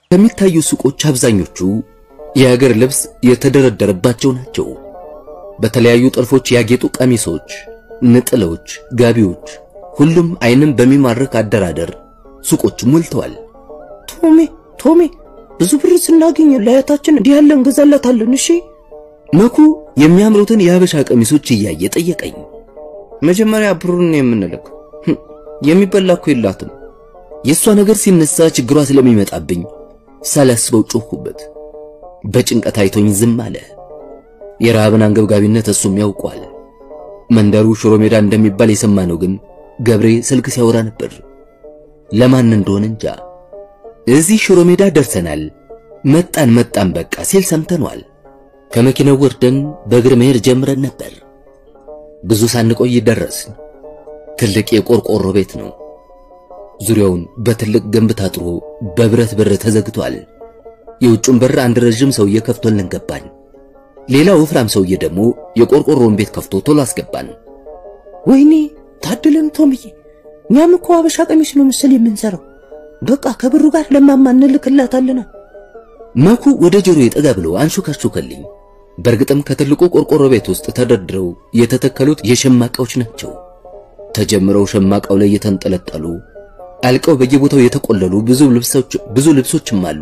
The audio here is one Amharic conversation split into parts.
ከሚታዩ ሱቆች አብዛኞቹ የሀገር ልብስ የተደረደረባቸው ናቸው። በተለያዩ ጥልፎች ያጌጡ ቀሚሶች፣ ነጠላዎች፣ ጋቢዎች፣ ሁሉም ዓይንን በሚማርክ አደራደር ሱቆቹ ሞልተዋል። ቶሜ ቶሜ ብዙ ብር ስናገኝ ለአያታችን እንዲህ ያለ እንገዛላታለን። እሺ መኩ የሚያምሩትን የሀበሻ ቀሚሶች እያየ ጠየቀኝ። መጀመሪያ ብሩን የምንልክ የሚበላ እኮ የላትም። የእሷ ነገር ሲነሳ ችግሯ ስለሚመጣብኝ ሳላስበው ጮኩበት። በጭንቀት አይቶኝ ዝም አለ። የረሃብን አንገብጋቢነት እሱም ያውቋል። መንደሩ ሽሮ ሜዳ እንደሚባል የሰማነው ግን ገብሬ ስልክ ሲያወራ ነበር። ለማን እንደሆነ እንጃ። እዚህ ሽሮ ሜዳ ደርሰናል፣ መጣን መጣን በቃ ሲል ሰምተኗል። ከመኪናው ወርደን በእግር መሄድ ጀምረን ነበር። ብዙ ሳንቆይ ደረስን። ትልቅ የቆርቆሮ ቤት ነው። ዙሪያውን በትልቅ ግንብ ታጥሮ በብረት በር ተዘግቷል። የውጩን በር አንድ ረዥም ሰውዬ ከፍቶልን ገባን። ሌላ ወፍራም ሰውዬ ደግሞ የቆርቆሮውን ቤት ከፍቶ ቶሎ አስገባን። ወይኔ ታድለን ቶምዬ፣ እኛም እኮ አበሻ ቀሚስ ነው ምስል የምንሰራው። በቃ ከብሩ ጋር ለማማ እንልክላታለን። መኩ ወደ ጆሮ ጠጋ ብሎ አንሾካሾከልኝ። በእርግጥም ከትልቁ ቆርቆሮ ቤት ውስጥ ተደርድረው የተተከሉት የሸማቃዎች ናቸው። ተጀምረው ሸማቃው ላይ የተንጠለጠሉ አልቀው በየቦታው የተቆለሉ ብዙ ልብሶች ብዙ ልብሶችም አሉ።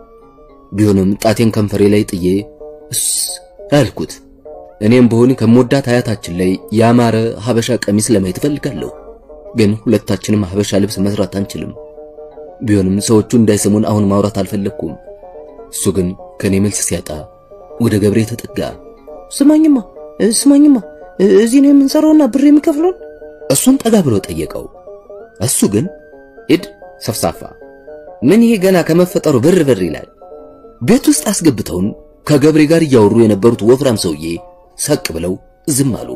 ቢሆንም ጣቴን ከንፈሬ ላይ ጥዬ እስ አልኩት። እኔም በሆን ከምወዳት አያታችን ላይ ያማረ ሀበሻ ቀሚስ ለማየት እፈልጋለሁ። ግን ሁለታችንም ሀበሻ ልብስ መስራት አንችልም። ቢሆንም ሰዎቹ እንዳይሰሙን አሁን ማውራት አልፈለግኩም። እሱ ግን ከኔ መልስ ሲያጣ ወደ ገብሬ ተጠጋ። ስማኝማ ስማኝማ፣ እዚህ ነው የምንሰራውና ብር የሚከፍሉን? እሱን ጠጋ ብሎ ጠየቀው። እሱ ግን ሂድ ሰፍሳፋ፣ ምን ይሄ ገና ከመፈጠሩ ብር ብር ይላል። ቤት ውስጥ አስገብተውን ከገብሬ ጋር እያወሩ የነበሩት ወፍራም ሰውዬ ሳቅ ብለው ዝም አሉ።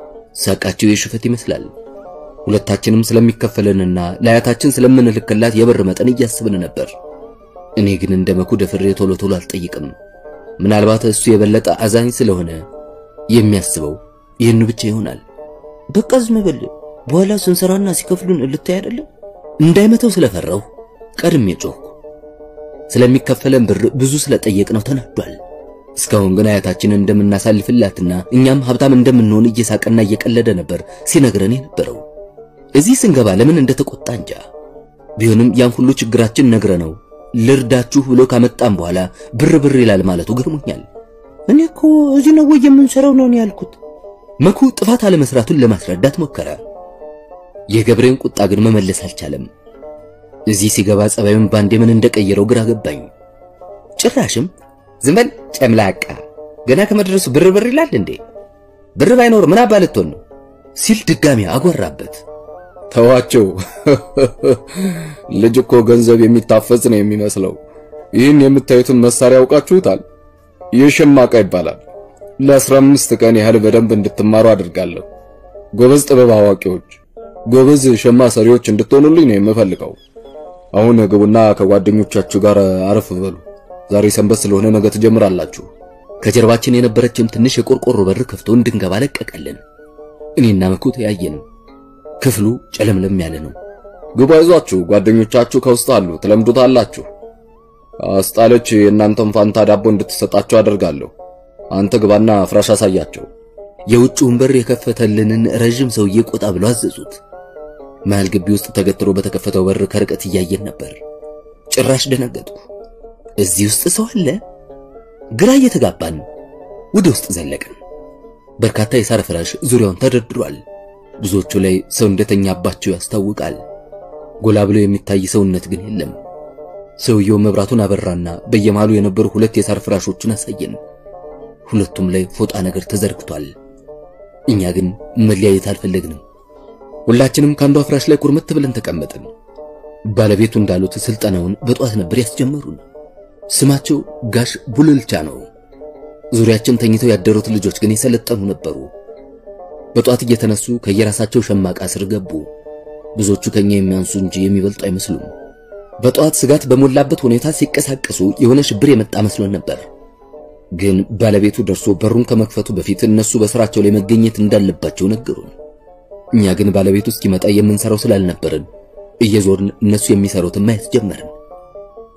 ሳቃቸው የሽፈት ይመስላል። ሁለታችንም ስለሚከፈለንና ለአያታችን ስለምንልክላት የብር መጠን እያስብን ነበር። እኔ ግን እንደ መኩ ደፍሬ ቶሎ ቶሎ አልጠይቅም። ምናልባት እሱ የበለጠ አዛኝ ስለሆነ የሚያስበው ይህን ብቻ ይሆናል። በቃ ዝም በል፣ በኋላ ስንሰራና ሲከፍሉን ልታይ አይደለም። እንዳይመተው ስለፈራሁ ቀድሜ ጮኽኩ። ስለሚከፈለን ብር ብዙ ስለጠየቅነው ተናዷል። እስካሁን ግን አያታችንን እንደምናሳልፍላትና እኛም ሀብታም እንደምንሆን እየሳቀና እየቀለደ ነበር ሲነግረን የነበረው። እዚህ ስንገባ ለምን እንደተቆጣ እንጃ። ቢሆንም ያን ሁሉ ችግራችን ነግረነው ልርዳችሁ ብሎ ካመጣም በኋላ ብር ብር ይላል ማለቱ ገርሞኛል። እኔ እኮ እዚህ ነው ወይ የምንሰራው ነው ያልኩት። መኩ ጥፋት አለመስራቱን ለማስረዳት ሞከረ። የገብሬን ቁጣ ግን መመለስ አልቻለም። እዚህ ሲገባ ጸባዩን ባንዴ ምን እንደቀየረው ግራ ገባኝ። ጭራሽም ዝም በል ጨምላቃ፣ ገና ከመድረሱ ብር ብር ይላል እንዴ? ብር ባይኖር ምን አባ ልትሆን ነው ሲል ድጋሚ አጎራበት። ተዋቸው፣ ልጅ እኮ ገንዘብ የሚታፈዝ ነው የሚመስለው። ይህን የምታዩትን መሳሪያ ያውቃችሁታል? ይህ ሸማቃ ይባላል። ለአስራ አምስት ቀን ያህል በደንብ እንድትማሩ አድርጋለሁ። ጎበዝ ጥበብ አዋቂዎች፣ ጎበዝ ሸማ ሰሪዎች እንድትሆኑልኝ ነው የምፈልገው። አሁን ግቡና ከጓደኞቻችሁ ጋር አረፍ በሉ። ዛሬ ሰንበት ስለሆነ ነገ ትጀምራላችሁ። ከጀርባችን የነበረችን ትንሽ የቆርቆሮ በር ከፍቶ እንድንገባ ለቀቀልን። እኔና መኩ ተያየን። ክፍሉ ጨለምለም ያለ ነው። ግቡ፣ አይዟችሁ፣ ጓደኞቻችሁ ከውስጥ አሉ፣ ትለምዱታላችሁ። አስጣለች የእናንተን ፋንታ ዳቦ እንድትሰጣቸው አደርጋለሁ። አንተ ግባና ፍራሽ አሳያቸው። የውጭውን በር የከፈተልንን ረዥም ሰውዬ ቆጣ ብሎ አዘዙት። መሃል ግቢ ውስጥ ተገትሮ በተከፈተው በር ከርቀት እያየን ነበር። ጭራሽ ደነገጡ። እዚህ ውስጥ ሰው አለ? ግራ እየተጋባን ወደ ውስጥ ዘለቅን። በርካታ የሳር ፍራሽ ዙሪያውን ተደርድሯል። ብዙዎቹ ላይ ሰው እንደተኛባቸው ያስታውቃል። ጎላ ብሎ የሚታይ ሰውነት ግን የለም። ሰውየው መብራቱን አበራና በየመሃሉ የነበሩ ሁለት የሳር ፍራሾችን አሳየን። ሁለቱም ላይ ፎጣ ነገር ተዘርግቷል። እኛ ግን መለያየት አልፈለግንም። ሁላችንም ከአንዷ ፍራሽ ላይ ቁርምት ብለን ተቀመጥን። ባለቤቱ እንዳሉት ስልጠናውን በጧት ነበር ያስጀመሩን። ስማቸው ጋሽ ቡልልቻ ነው። ዙሪያችን ተኝተው ያደሩት ልጆች ግን የሰለጠኑ ነበሩ። በጧት እየተነሱ ከየራሳቸው ሸማቃ ስር ገቡ። ብዙዎቹ ከኛ የሚያንሱ እንጂ የሚበልጡ አይመስሉም። በጧት ስጋት በሞላበት ሁኔታ ሲቀሳቀሱ የሆነ ሽብር የመጣ መስሎን ነበር። ግን ባለቤቱ ደርሶ በሩን ከመክፈቱ በፊት እነሱ በስራቸው ላይ መገኘት እንዳለባቸው ነገሩን። እኛ ግን ባለቤቱ እስኪመጣ የምንሰራው ስላልነበርን እየዞርን እነሱ የሚሰሩትን ማየት ጀመርን።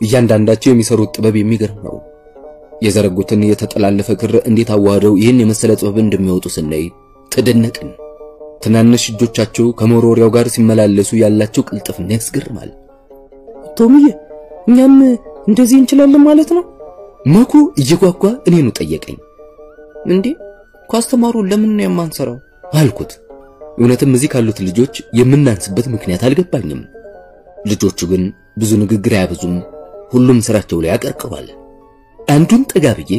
እያንዳንዳቸው የሚሰሩት ጥበብ የሚገርም ነው። የዘረጉትን የተጠላለፈ ክር እንዴት አዋህደው ይህን የመሰለ ጥበብ እንደሚወጡ ስናይ ተደነቅን። ትናንሽ እጆቻቸው ከመወርወሪያው ጋር ሲመላለሱ ያላቸው ቅልጥፍና ያስገርማል። ቶምዬ እኛም እንደዚህ እንችላለን ማለት ነው? መኩ እየጓጓ እኔኑ ጠየቀኝ። እንዴ ካስተማሩ ለምን ነው የማንሰራው አልኩት። እውነትም እዚህ ካሉት ልጆች የምናንስበት ምክንያት አልገባኝም። ልጆቹ ግን ብዙ ንግግር አያበዙም። ሁሉም ስራቸው ላይ ያቀርቅሯል። አንዱን ጠጋ ብዬ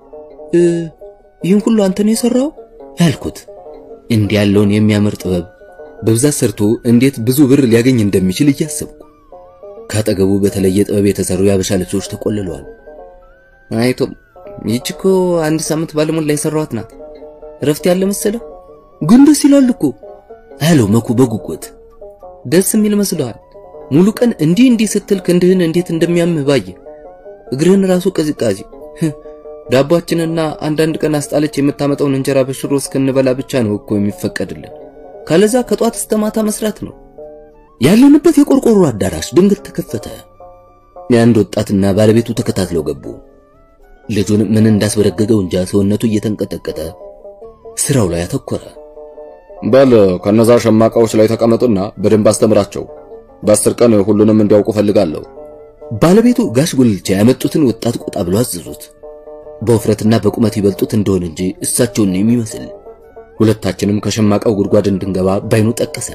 ይህን ሁሉ አንተ ነው የሰራው ያልኩት እንዲህ ያለውን የሚያምር ጥበብ በብዛት ሰርቶ እንዴት ብዙ ብር ሊያገኝ እንደሚችል እያሰብኩ ካጠገቡ በተለየ ጥበብ የተሰሩ የአበሻ ልብሶች ተቆልለዋል። አይቶም ይህች እኮ አንድ ሳምንት ባለሞላ የሰራኋት ናት። እረፍት ያለ መሰለህ? ግን ደስ ይላል እኮ አለው መኩ በጉጉት። ደስ የሚል መስሎሃል? ሙሉ ቀን እንዲህ እንዲህ ስትል ክንድህን እንዴት እንደሚያምህ ባየ እግርህን ራሱ ቅዝቃዜ ዳቧችንና አንዳንድ ቀን አስጣለች የምታመጣውን እንጀራ በሽሮ እስክንበላ ብቻ ነው እኮ የሚፈቀድልን። ካለዛ ከጧት እስከ ማታ መስራት ነው። ያለንበት የቆርቆሮ አዳራሽ ድንገት ተከፈተ። የአንድ ወጣትና ባለቤቱ ተከታትለው ገቡ። ልጁን ምን እንዳስበረገገው እንጃ ሰውነቱ እየተንቀጠቀጠ ስራው ላይ አተኮረ። በል ከነዛ ሸማቃዎች ላይ ተቀመጡና በደንብ አስተምራቸው። በአስር ቀን ሁሉንም እንዲያውቁ ፈልጋለሁ። ባለቤቱ ጋሽ ጉልቻ ያመጡትን ወጣት ቆጣ ብሎ አዘዙት። በውፍረትና በቁመት ይበልጡት እንደሆነ እንጂ እሳቸውን የሚመስል ሁለታችንም ከሸማቃው ጉድጓድ እንድንገባ ባይኑ ጠቀሰን።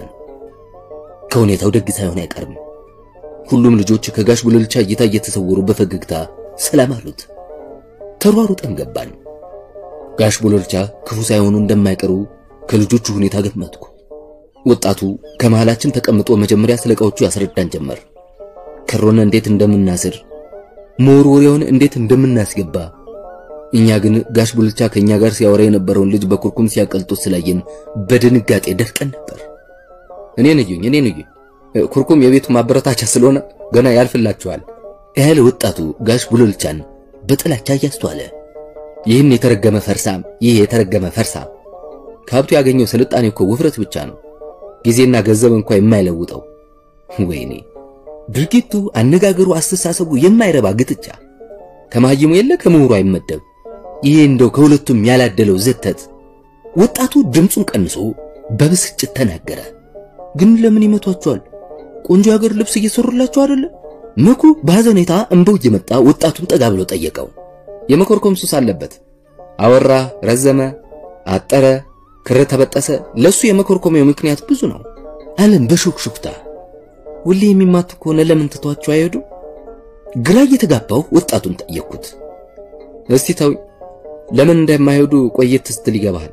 ከሁኔታው ደግ ሳይሆን አይቀርም። ሁሉም ልጆች ከጋሽ ጉልቻ እይታ እየተሰወሩ በፈገግታ ሰላም አሉት። ተሯሩጠን ገባን። ጋሽ ጉልቻ ክፉ ሳይሆኑ እንደማይቀሩ ከልጆቹ ሁኔታ ገመትኩ። ወጣቱ ከመሃላችን ተቀምጦ መጀመሪያ ስለ ዕቃዎቹ ያስረዳን ጀመር። ክሮን እንዴት እንደምናስር፣ መወርወሪያውን እንዴት እንደምናስገባ። እኛ ግን ጋሽ ጉልቻ ከኛ ጋር ሲያወራ የነበረውን ልጅ በኩርኩም ሲያቀልጡት ስላየን በድንጋጤ ደርቀን ነበር። እኔን እዩኝ፣ እኔን እዩኝ፣ ኩርኩም የቤቱ ማበረታቻ ስለሆነ ገና ያልፍላችኋል ያለ ወጣቱ ጋሽ ጉልቻን በጥላቻ እያስተዋለ ይህን የተረገመ ፈርሳም፣ ይህ የተረገመ ፈርሳም ከሀብቱ ያገኘው ስልጣኔ እኮ ውፍረት ብቻ ነው፣ ጊዜና ገንዘብ እንኳ የማይለውጠው። ወይኔ ድርጊቱ፣ አነጋገሩ፣ አስተሳሰቡ የማይረባ ግጥጫ ከማህይሙ የለ ከምሁሩ አይመደብ። ይሄ እንደው ከሁለቱም ያላደለው ዘተት። ወጣቱ ድምፁን ቀንሶ በብስጭት ተናገረ። ግን ለምን ይመቷቸዋል? ቆንጆ የሀገር ልብስ እየሰሩላቸው አይደለ? መኩ በሐዘኔታ እንባው እየመጣ ወጣቱን ጠጋ ብሎ ጠየቀው። የመኮርኮም ሱስ አለበት። አወራ፣ ረዘመ፣ አጠረ፣ ክር ተበጠሰ። ለሱ የመኮርኮሚያው ምክንያት ብዙ ነው አለም በሹክሹክታ። ሁሌ የሚማቱ ከሆነ ለምን ትቷቸው አይሄዱ? ግራ እየተጋባው ወጣቱን ጠየቅኩት። እስቲ ተው፣ ለምን እንደማይሄዱ ቆየት ስትል ይገባሃል።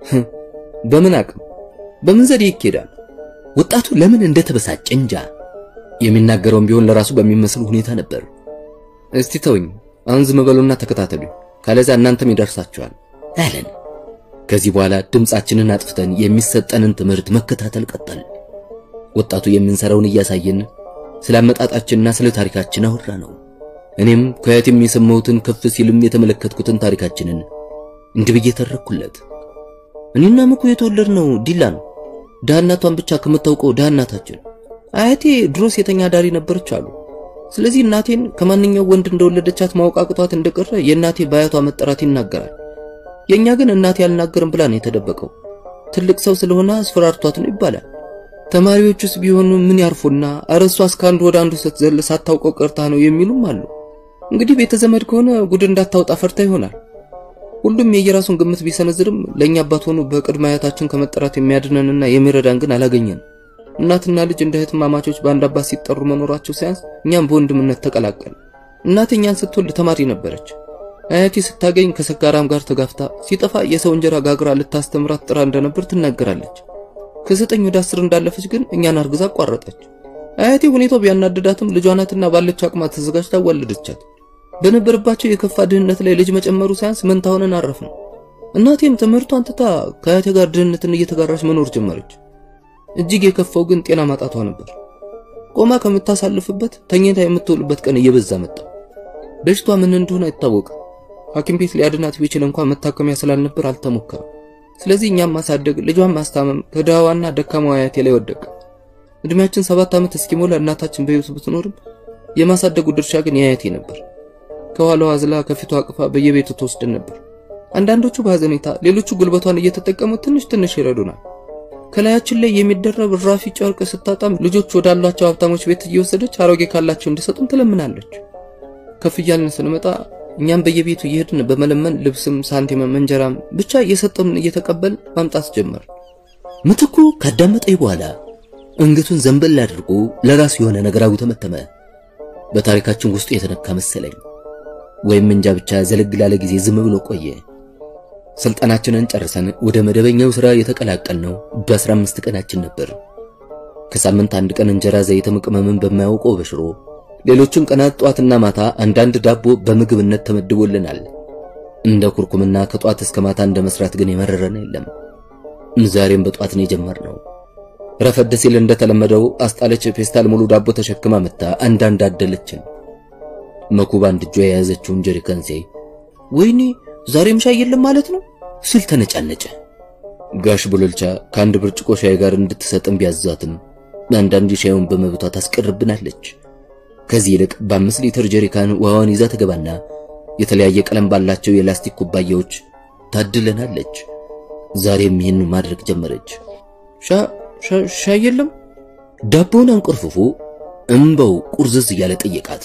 በምን አቅም በምን ዘዴ ይኬዳል? ወጣቱ ለምን እንደተበሳጨ እንጃ። የሚናገረውም ቢሆን ለራሱ በሚመስል ሁኔታ ነበር። እስቲ ተውኝ፣ አሁን ዝም በሉና ተከታተሉ፣ ካለዛ እናንተም ይደርሳችኋል አለን። ከዚህ በኋላ ድምፃችንን አጥፍተን የሚሰጠንን ትምህርት መከታተል ቀጠል። ወጣቱ የምንሰራውን እያሳየን ስለ አመጣጣችንና ስለ ታሪካችን አወራ ነው። እኔም ከያቴም የሰማሁትን ከፍ ሲልም የተመለከትኩትን ታሪካችንን እንዲህ ብዬ ተረኩለት። እኔና መኩ የተወለድነው ዲላ ነው። ድሃናቷን ብቻ ከምታውቀው ድሃናታችን አያቴ ድሮ ሴተኛ ዳሪ ነበረች አሉ። ስለዚህ እናቴን ከማንኛው ወንድ እንደወለደቻት ማወቅ አቅቷት እንደቀረ የእናቴ በአያቷ መጠራት ይናገራል። የኛ ግን እናቴ አልናገርም ብላ ነው የተደበቀው። ትልቅ ሰው ስለሆነ አስፈራርቷት ነው ይባላል። ተማሪዎቹስ ቢሆኑ ምን ያርፉና ኧረ እሷስ ከአንዱ ወደ አንዱ ስትዘል ሳታውቀው ቀርታ ነው የሚሉም አሉ። እንግዲህ ቤተ ዘመድ ከሆነ ጉድ እንዳታውጣ ፈርታ ይሆናል። ሁሉም የየራሱን ግምት ቢሰነዝርም ለኛ አባት ሆኖ በቅድመ አያታችን ከመጠራት የሚያድነንና የሚረዳን ግን አላገኘንም። እናትና ልጅ እንደ እህትማማቾች በአንድ አባት ሲጠሩ መኖራቸው ሳያንስ እኛም በወንድምነት ተቀላቀል። እናቴ እኛን ስትወልድ ተማሪ ነበረች። አያቴ ስታገኝ ከሰካራም ጋር ተጋፍታ ሲጠፋ የሰው እንጀራ ጋግራ ልታስተምራት ጥራ እንደነበር ትናገራለች። ከዘጠኝ ወደ አስር እንዳለፈች ግን እኛን አርግዛ አቋረጠች። አያቴ ሁኔታው ቢያናድዳትም ልጇ ናትና ባለች አቅማ ተዘጋጅታ ወለደቻት። በነበረባቸው የከፋ ድህነት ላይ ልጅ መጨመሩ ሳያንስ መንታ ሆነን አረፍን። እናቴም ትምህርቷን ትታ ከአያቴ ጋር ድህነትን እየተጋራች መኖር ጀመረች። እጅግ የከፋው ግን ጤና ማጣቷ ነበር። ቆማ ከምታሳልፍበት ተኝታ የምትውልበት ቀን እየበዛ መጣ። በሽቷ ምን እንደሆነ አይታወቅም። ሐኪም ቤት ሊያድናት ቢችል እንኳን መታከሚያ ስላልነበር አልተሞከረም። ስለዚህ እኛም ማሳደግ ልጇን ማስታመም ከድሃዋና ደካማዋ አያቴ ላይ ወደቀ። እድሜያችን ሰባት ዓመት እስኪሞላ እናታችን በሕይወት ብትኖርም የማሳደጉ ድርሻ ግን የአያቴ ነበር። ከኋላዋ አዝላ ከፊቷ አቅፋ በየቤቱ ትወስድን ነበር። አንዳንዶቹ በሐዘኔታ ሌሎቹ ጉልበቷን እየተጠቀሙ ትንሽ ትንሽ ይረዱናል። ከላያችን ላይ የሚደረብ ራፊ ጨርቅ ስታጣም ልጆች ወዳሏቸው ሀብታሞች ቤት እየወሰደች አሮጌ ካላቸው እንዲሰጡን ትለምናለች። ከፍ እያልን ስንመጣ እኛም በየቤቱ እየሄድን በመለመን ልብስም፣ ሳንቲምም፣ እንጀራም ብቻ እየሰጠምን እየተቀበል ማምጣት ጀመር። ምትኩ ካዳመጠኝ በኋላ አንገቱን ዘንበል አድርጎ ለራሱ የሆነ ነገር አጉተመተመ። በታሪካችን ውስጡ የተነካ መሰለኝ ወይም እንጃ ብቻ ዘለግ ላለ ጊዜ ዝም ብሎ ቆየ። ስልጠናችንን ጨርሰን ወደ መደበኛው ሥራ የተቀላቀልነው በ15 ቀናችን ነበር። ከሳምንት አንድ ቀን እንጀራ ዘይትም ቅመምን በማያውቀው በሽሮ ሌሎችን ቀናት ጧትና ማታ አንዳንድ ዳቦ በምግብነት ተመድቦልናል። እንደ ኩርኩምና ከጧት እስከ ማታ እንደ መስራት ግን የመረረን የለም። ዛሬም በጧት ነው የጀመርነው። ረፈድ ሲል እንደተለመደው አስጣለች ፌስታል ሙሉ ዳቦ ተሸክማ መጣ። አንዳንድ አደለችን። መኩባ አንድ እጇ የያዘችውን ጀሪካን ሲያይ ወይኔ ዛሬም ሻይ የለም ማለት ነው ሲል ተነጫነጨ። ጋሽ ቡልልቻ ከአንድ ብርጭቆ ሻይ ጋር እንድትሰጥም ቢያዛትም አንዳንድ ሻዩን በመብቷ ታስቀርብናለች። ከዚህ ይልቅ በአምስት ሊትር ጀሪካን ውሃዋን ይዛ ትገባና የተለያየ ቀለም ባላቸው የላስቲክ ኩባያዎች ታድለናለች። ዛሬም ይህን ማድረግ ጀመረች። ሻይ የለም? ዳቦውን አንቆርፍፎ እምባው ቁርዝዝ እያለ ጠየቃት።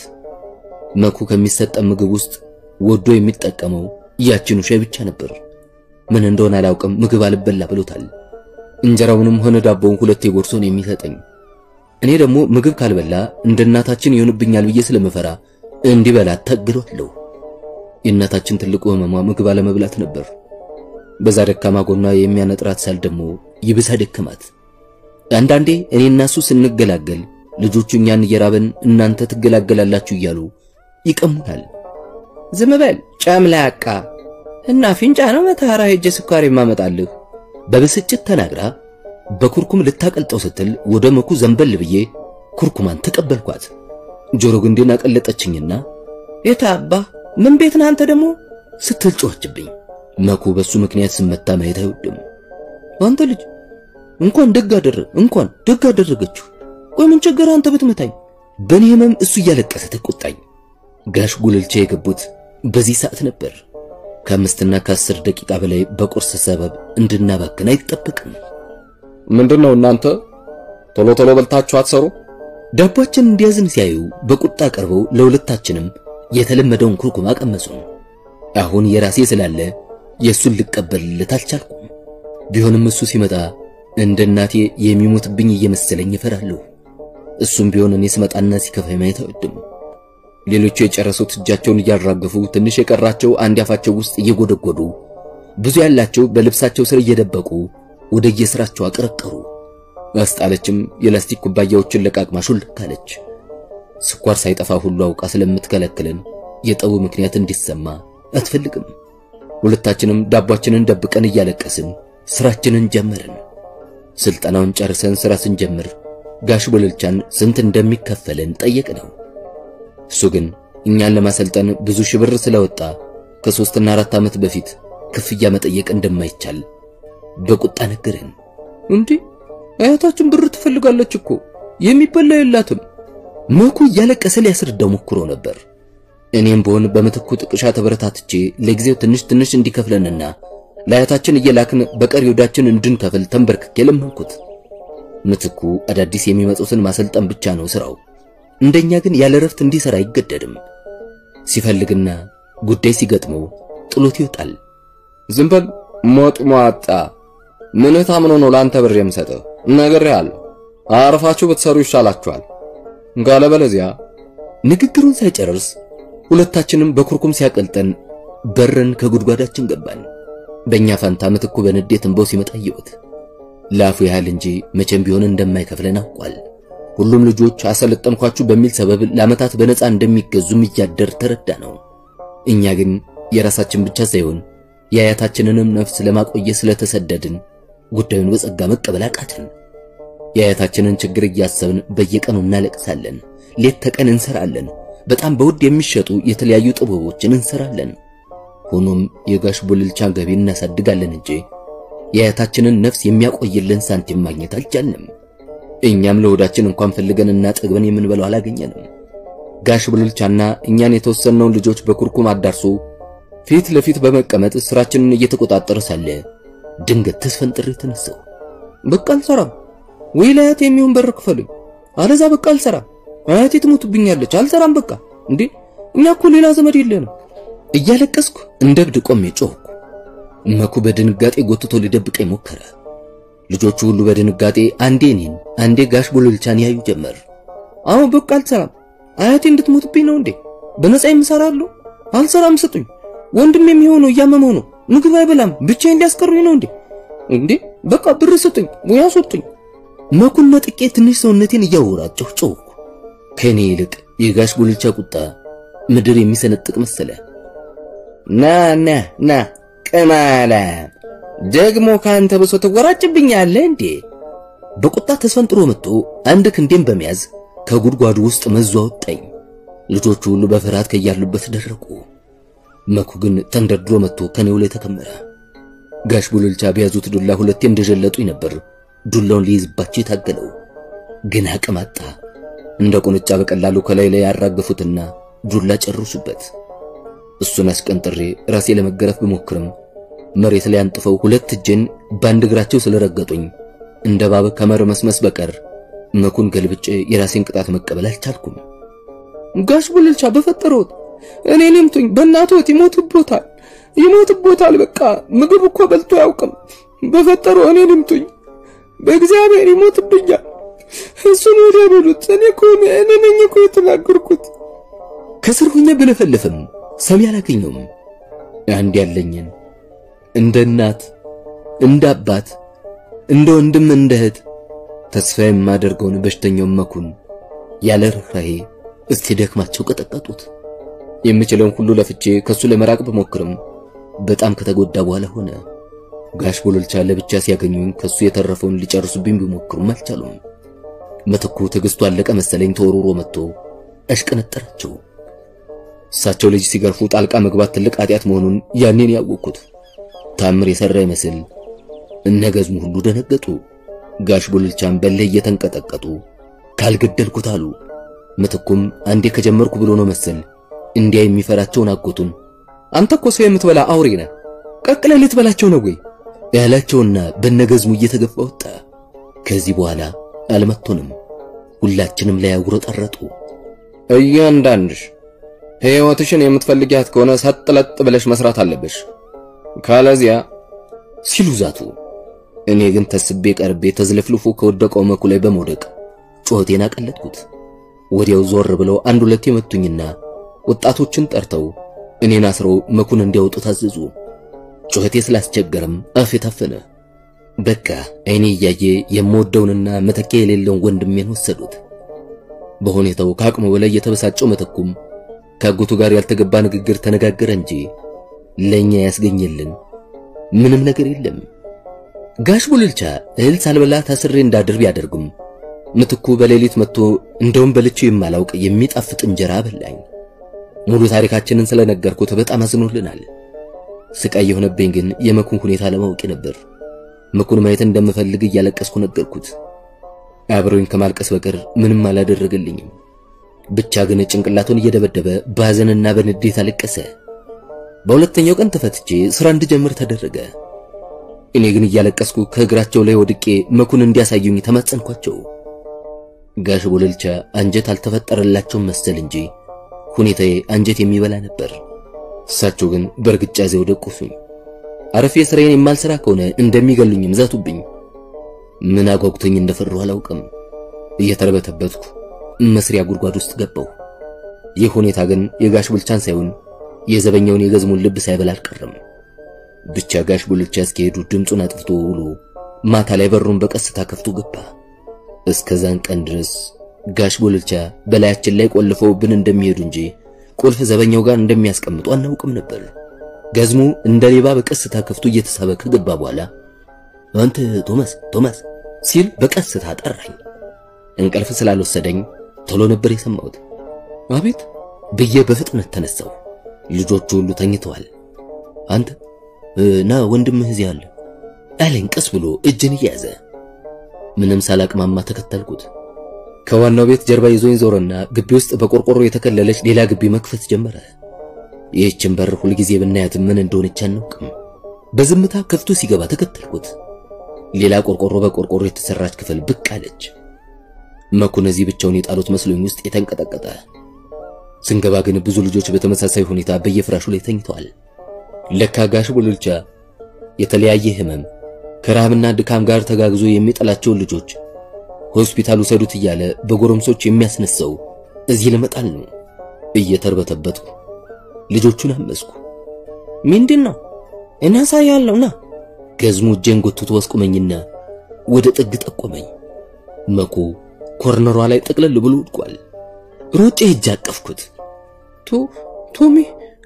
መኩ ከሚሰጠን ምግብ ውስጥ ወዶ የሚጠቀመው ያችኑ ሻይ ብቻ ነበር። ምን እንደሆነ አላውቅም፣ ምግብ አልበላ ብሎታል። እንጀራውንም ሆነ ዳቦውን ሁለቴ ጎርሶን የሚሰጠኝ እኔ ደግሞ ምግብ ካልበላ እንደ እናታችን ይሆንብኛል ብዬ ስለምፈራ እንዲበላ ታግሏለሁ። የእናታችን ትልቁ ህመሟ ምግብ አለመብላት ነበር። በዛ ደካማ ጎኗ የሚያነጥራት ሳል ደግሞ ይብሳ ደከማት። አንዳንዴ እኔና እሱ ስንገላገል ልጆቹ እኛን እየራበን እናንተ ትገላገላላችሁ እያሉ ይቀሙናል። ዝም በል ጨምላቃ እና ፊንጫ ነው መተሐራ ሄጄ ስኳር የማመጣልህ በብስጭት ተናግራ በኩርኩም ልታቀልጠው ስትል ወደ መኩ ዘንበል ብዬ ኩርኩማን ተቀበልኳት። ጆሮ ግንዴን አቀለጠችኝና የታባ ምን ቤት ነህ አንተ ደግሞ ስትል ጮኸችብኝ። መኩ በሱ ምክንያት ስመታ ማየት አይወድም። አንተ ልጅ እንኳን ደግ አደረ እንኳን ደግ አደረገችው። ቆይ ምን ቸገረ አንተ ብትመታኝ? በእኔ ህመም እሱ እያለቀሰ ተቆጣኝ። ጋሽ ጉልልቻ የገቡት በዚህ ሰዓት ነበር። ከአምስትና ከአስር ደቂቃ በላይ በቁርስ ሰበብ እንድናባክን አይጠበቅም። ምንድነው እናንተ ቶሎ ቶሎ በልታችሁ አትሰሩ? ዳቧችን እንዲያዝን ሲያዩ በቁጣ ቀርበው ለሁለታችንም የተለመደውን ኩርኩም አቀመሱን። አሁን የራሴ ስላለ የእሱን ልቀበልለት አልቻልኩም። ቢሆንም እሱ ሲመጣ እንደ እናቴ የሚሞትብኝ እየመሰለኝ እፈራለሁ። እሱም ቢሆን እኔ ስመጣና ሲከፋኝ ማየት አይወድም። ሌሎቹ የጨረሱት እጃቸውን እያራገፉ ትንሽ የቀራቸው አንድ አፋቸው ውስጥ እየጎደጎዱ ብዙ ያላቸው በልብሳቸው ስር እየደበቁ ወደ የስራቸው አቀረቀሩ። አስጣለችም የላስቲክ ኩባያዎችን ለቃቅማ ሹልክ አለች። ስኳር ሳይጠፋ ሁሉ አውቃ ስለምትከለክለን የጠቡ ምክንያት እንዲሰማ አትፈልግም። ሁለታችንም ዳቧችንን ደብቀን እያለቀስን ስራችንን ጀመርን። ስልጠናውን ጨርሰን ስራ ስንጀምር ጋሽ ቦለልቻን ስንት እንደሚከፈለን ጠየቅነው። እሱ ግን እኛን ለማሰልጠን ብዙ ሺህ ብር ስለወጣ ከሶስትና አራት ዓመት በፊት ክፍያ መጠየቅ እንደማይቻል በቁጣ ነገረን። እንዲህ አያታችን ብር ትፈልጋለች እኮ የሚበላ የላትም። መኩ እያለቀሰ ሊያስረዳው ሞክሮ ነበር። እኔም በሆን በምትኩ ጥቅሻ ተበረታትቼ ለጊዜው ትንሽ ትንሽ እንዲከፍለንና ለአያታችን እየላክን በቀሪ ወዳችን እንድንከፍል ተንበርክኬ ለመንኩት። ምትኩ አዳዲስ የሚመጡትን ማሰልጠን ብቻ ነው ስራው። እንደኛ ግን ያለ ረፍት እንዲሰራ አይገደድም። ሲፈልግና ጉዳይ ሲገጥመው ጥሎት ይወጣል። ዝም በል ሞጥ ሟጣ። ምንህ ታምኖ ነው ለአንተ ብር የምሰጥህ? ነግሬሃለሁ። አርፋችሁ ብትሰሩ ይሻላችኋል። ካለበለዚያ ንግግሩን ሳይጨርስ ሁለታችንም በኩርኩም ሲያቀልጠን በረን ከጉድጓዳችን ገባን። በእኛ ፋንታ ምትኩ በንዴት እንባው ሲመጣ አየሁት። ለአፉ ያህል እንጂ መቼም ቢሆን እንደማይከፍለን አውቋል። ሁሉም ልጆች አሰለጠንኳችሁ በሚል ሰበብ ለዓመታት በነፃ እንደሚገዙም እያደር ተረዳ ነው። እኛ ግን የራሳችን ብቻ ሳይሆን የአያታችንንም ነፍስ ለማቆየት ስለተሰደድን ጉዳዩን በጸጋ መቀበል አቃትን። የአያታችንን ችግር እያሰብን በየቀኑ እናለቅሳለን። ሌት ተቀን እንሰራለን። በጣም በውድ የሚሸጡ የተለያዩ ጥበቦችን እንሰራለን። ሆኖም የጋሽ ቦልልቻን ገቢ እናሳድጋለን እንጂ የአያታችንን ነፍስ የሚያቆይልን ሳንቲም ማግኘት አልቻልንም። እኛም ለሆዳችን እንኳን ፈልገንና ጠግበን የምንበላው አላገኘንም። ጋሽ ቡልቻና እኛን የተወሰነውን ልጆች በኩርኩም አዳርሶ ፊት ለፊት በመቀመጥ ስራችንን እየተቆጣጠረ ሳለ ድንገት ተስፈንጥሬ ተነሳሁ። በቃ አልሰራም ወይ ለአያቴ የሚሆን በር ክፈሉኝ፣ አለዛ በቃ አልሰራም። አያቴ ትሞትብኛለች፣ አልሰራም በቃ። እንዴ እኛ እኮ ሌላ ዘመድ የለንም። እያለቀስኩ እንደ እብድ ቆሜ ጮህኩ። መኩ በድንጋጤ ጎትቶ ሊደብቀኝ ሞከረ። ልጆቹ ሁሉ በድንጋጤ አንዴ እኔን አንዴ ጋሽ ቡልቻን ያዩ ጀመር። አሁን በቃ አልሰራም። አያቴ እንድትሞትብኝ ነው እንዴ? በነፃ የምሰራለሁ? አልሰራም፣ ስጡኝ። ወንድም የሚሆነው እያመመው ነው፣ ምግብ አይበላም፣ ብቻዬን ሊያስቀሩኝ ነው እንዴ? እንዴ በቃ ብር ስጡኝ ወይ አስወጡኝ። መኩን ነጥቄ ትንሽ ሰውነቴን እያወራጨሁ ጮህኩ። ከእኔ ይልቅ የጋሽ ቡልቻ ቁጣ ምድር የሚሰነጥቅ መሰለ። ና ና ና ቅማላ ደግሞ ካንተ ብሶ ትወራጭብኛለህ እንዴ? በቁጣ ተስፈንጥሮ መጥቶ አንድ ክንዴን በመያዝ ከጉድጓዱ ውስጥ መዞ አወጣኝ። ልጆቹ ሁሉ በፍርሃት ከያሉበት ደረቁ። መኩ ግን ተንደርድሮ መጥቶ ከኔው ላይ ተከመረ። ጋሽ ቡልቻ በያዙት ዱላ ሁለቴ እንደጀለጡኝ ነበር ዱላውን ሊይዝባቸው የታገለው፣ ግን አቅም አጣ። እንደ ቁንጫ በቀላሉ ከላይ ላይ ያራገፉትና ዱላ ጨርሱበት። እሱን አስቀንጥሬ ራሴ ለመገረፍ ብሞክርም መሬት ላይ አንጥፈው ሁለት እጄን በአንድ እግራቸው ስለረገጡኝ እንደ ባብ ከመርመስመስ በቀር መኩን ገልብጬ የራሴን ቅጣት መቀበል አልቻልኩም። ጋሽ ቡልቻ በፈጠረውት እኔን ይምቱኝ፣ በእናትዎት ይሞትቦታል፣ ይሞትቦታል። በቃ ምግብ እኮ በልቶ አያውቅም። በፈጠረው እኔን ይምቱኝ፣ በእግዚአብሔር ይሞትብኛል። እሱን ወዲያ በሉት። እኔ እኮ እኔ ነኝ እኮ የተናገርኩት። ከስር ሆኜ ብለፈልፍም ሰሚ አላገኘውም። አንድ ያለኝን እንደ እናት እንደ አባት እንደ ወንድም እንደ እህት ተስፋ የማደርገውን በሽተኛውን መኩን ያለ ርኅራኄ እስቲ ደክማቸው ቀጠቀጡት። የምችለውን ሁሉ ለፍቼ ከሱ ለመራቅ ብሞክርም በጣም ከተጎዳ በኋላ ሆነ። ጋሽ ቡልቻ ለብቻ ሲያገኙኝ ከሱ የተረፈውን ሊጨርሱብኝ ቢሞክሩም አልቻሉም። ምትኩ ትዕግስቱ አለቀ መሰለኝ ተወርውሮ መጥቶ አሽቀነጠራቸው። እሳቸው ልጅ ሲገርፉ ጣልቃ መግባት ትልቅ ኃጢአት መሆኑን ያኔን ያወቅኩት ታምር የሰራ ይመስል እነገዝሙ ሁሉ ደነገጡ። ጋሽ ቡልቻም በላይ እየተንቀጠቀጡ ካልገደልኩት አሉ። ምትኩም አንዴ ከጀመርኩ ብሎ ነው መሰል እንዲያ የሚፈራቸውን አጎቱን አንተ እኮ ሰው የምትበላ አውሬ ነህ፣ ቀቅለህ ልትበላቸው ነው ወይ ያላቸውና በነገዝሙ እየተገፋ ወጣ። ከዚህ በኋላ አልመቶንም። ሁላችንም ላይ አጉረጠረጡ። እያንዳንድሽ ሕይወትሽን የምትፈልጊያት ከሆነ ሰጥለጥ ብለሽ መስራት አለብሽ፣ ካለዚያ ሲሉ ዛቱ። እኔ ግን ተስቤ ቀርቤ ተዝለፍልፎ ከወደቀው መኩ ላይ በመውደቅ ጩኸቴን አቀለጥኩት። ወዲያው ዞር ብለው አንድ ሁለት የመቱኝና ወጣቶችን ጠርተው እኔን አስረው መኩን እንዲያወጡ ታዘዙ። ጩኸቴ ስላስቸገረም አፌ ታፈነ። በቃ አይኔ እያየ የምወደውንና መተኪያ የሌለውን ወንድሜን ወሰዱት። በሁኔታው ከአቅሙ በላይ የተበሳጨው መተኩም ከአጎቱ ጋር ያልተገባ ንግግር ተነጋገረ እንጂ ለኛ ያስገኘልን ምንም ነገር የለም። ጋሽ ቡልቻ እህል ሳልበላ ታስሬ እንዳድር ቢያደርጉም ምትኩ በሌሊት መጥቶ እንደውም በልቼው የማላውቅ የሚጣፍጥ እንጀራ በላኝ። ሙሉ ታሪካችንን ስለነገርኩት በጣም አዝኖልናል። ስቃይ የሆነብኝ ግን የመኩን ሁኔታ ለማወቅ ነበር። መኩን ማየት እንደምፈልግ እያለቀስኩ ነገርኩት። አብሮኝ ከማልቀስ በቀር ምንም አላደረገልኝም። ብቻ ግን ጭንቅላቱን እየደበደበ በሐዘንና በንዴት አለቀሰ። በሁለተኛው ቀን ተፈትቼ ስራ እንድጀምር ተደረገ። እኔ ግን እያለቀስኩ ከእግራቸው ላይ ወድቄ መኩን እንዲያሳዩኝ ተማጸንኳቸው። ጋሽ ቡልቻ አንጀት አልተፈጠረላቸውም መሰል እንጂ ሁኔታዬ አንጀት የሚበላ ነበር። እሳቸው ግን በእርግጫ ዘው ደቁሱኝ። አረፌ ስራዬን የማልሰራ ከሆነ እንደሚገሉኝም ዛቱብኝ። ምን አጓጉቶኝ እንደፈራሁ አላውቅም። እየተረበተበትኩ መስሪያ ጉድጓድ ውስጥ ገባሁ። ይህ ሁኔታ ግን የጋሽ ቡልቻን ሳይሆን የዘበኛውን የገዝሙን ልብ ሳይበላ አልቀረም። ብቻ ጋሽ ቡልቻ እስኪሄዱ ድምፁን አጥፍቶ ውሎ ማታ ላይ በሩን በቀስታ ከፍቶ ገባ። እስከዛን ቀን ድረስ ጋሽ ቡልቻ በላያችን ላይ ቆልፈውብን እንደሚሄዱ እንጂ ቁልፍ ዘበኛው ጋር እንደሚያስቀምጡ አናውቅም ነበር። ገዝሙ እንደ ሌባ በቀስታ ከፍቶ እየተሳበ ከገባ በኋላ አንተ ቶማስ ቶማስ ሲል በቀስታ ጠራኝ። እንቅልፍ ስላልወሰደኝ ቶሎ ነበር የሰማሁት። አቤት ብዬ በፍጥነት ተነሳሁ። ልጆቹ ሁሉ ተኝተዋል። አንተ ና ወንድምህ እዚህ አለ አለኝ ቀስ ብሎ እጅን እያያዘ። ምንም ሳላቅማማ ተከተልኩት። ከዋናው ቤት ጀርባ ይዞኝ ዞረና ግቢ ውስጥ በቆርቆሮ የተከለለች ሌላ ግቢ መክፈት ጀመረ። ይህችን በር ሁልጊዜ ብናያትም ምን እንደሆነች አናውቅም። በዝምታ ከፍቶ ሲገባ ተከተልኩት። ሌላ ቆርቆሮ በቆርቆሮ የተሰራች ክፍል ብቅ አለች። መኩን እዚህ ብቻውን የጣሉት መስሎኝ ውስጥ የተንቀጠቀጠ ስንገባ ግን ብዙ ልጆች በተመሳሳይ ሁኔታ በየፍራሹ ላይ ተኝተዋል። ለካ ጋሽ ቡልቻ የተለያየ ህመም ከረሃብና ድካም ጋር ተጋግዞ የሚጠላቸውን ልጆች ሆስፒታል ውሰዱት እያለ በጎረምሶች የሚያስነሳው እዚህ ለመጣል ነው። እየተርበተበትኩ ልጆቹን አመስኩ። ምንድን ነው እናሳያለሁና ገዝሙ እጄን ጎትቶ ወስቁመኝና ወደ ጥግ ጠቆመኝ። መኩ ኮርነሯ ላይ ጠቅለል ብሎ ወድቋል። ሮጬ ሄጄ አቀፍኩት። ቶ ቶሚ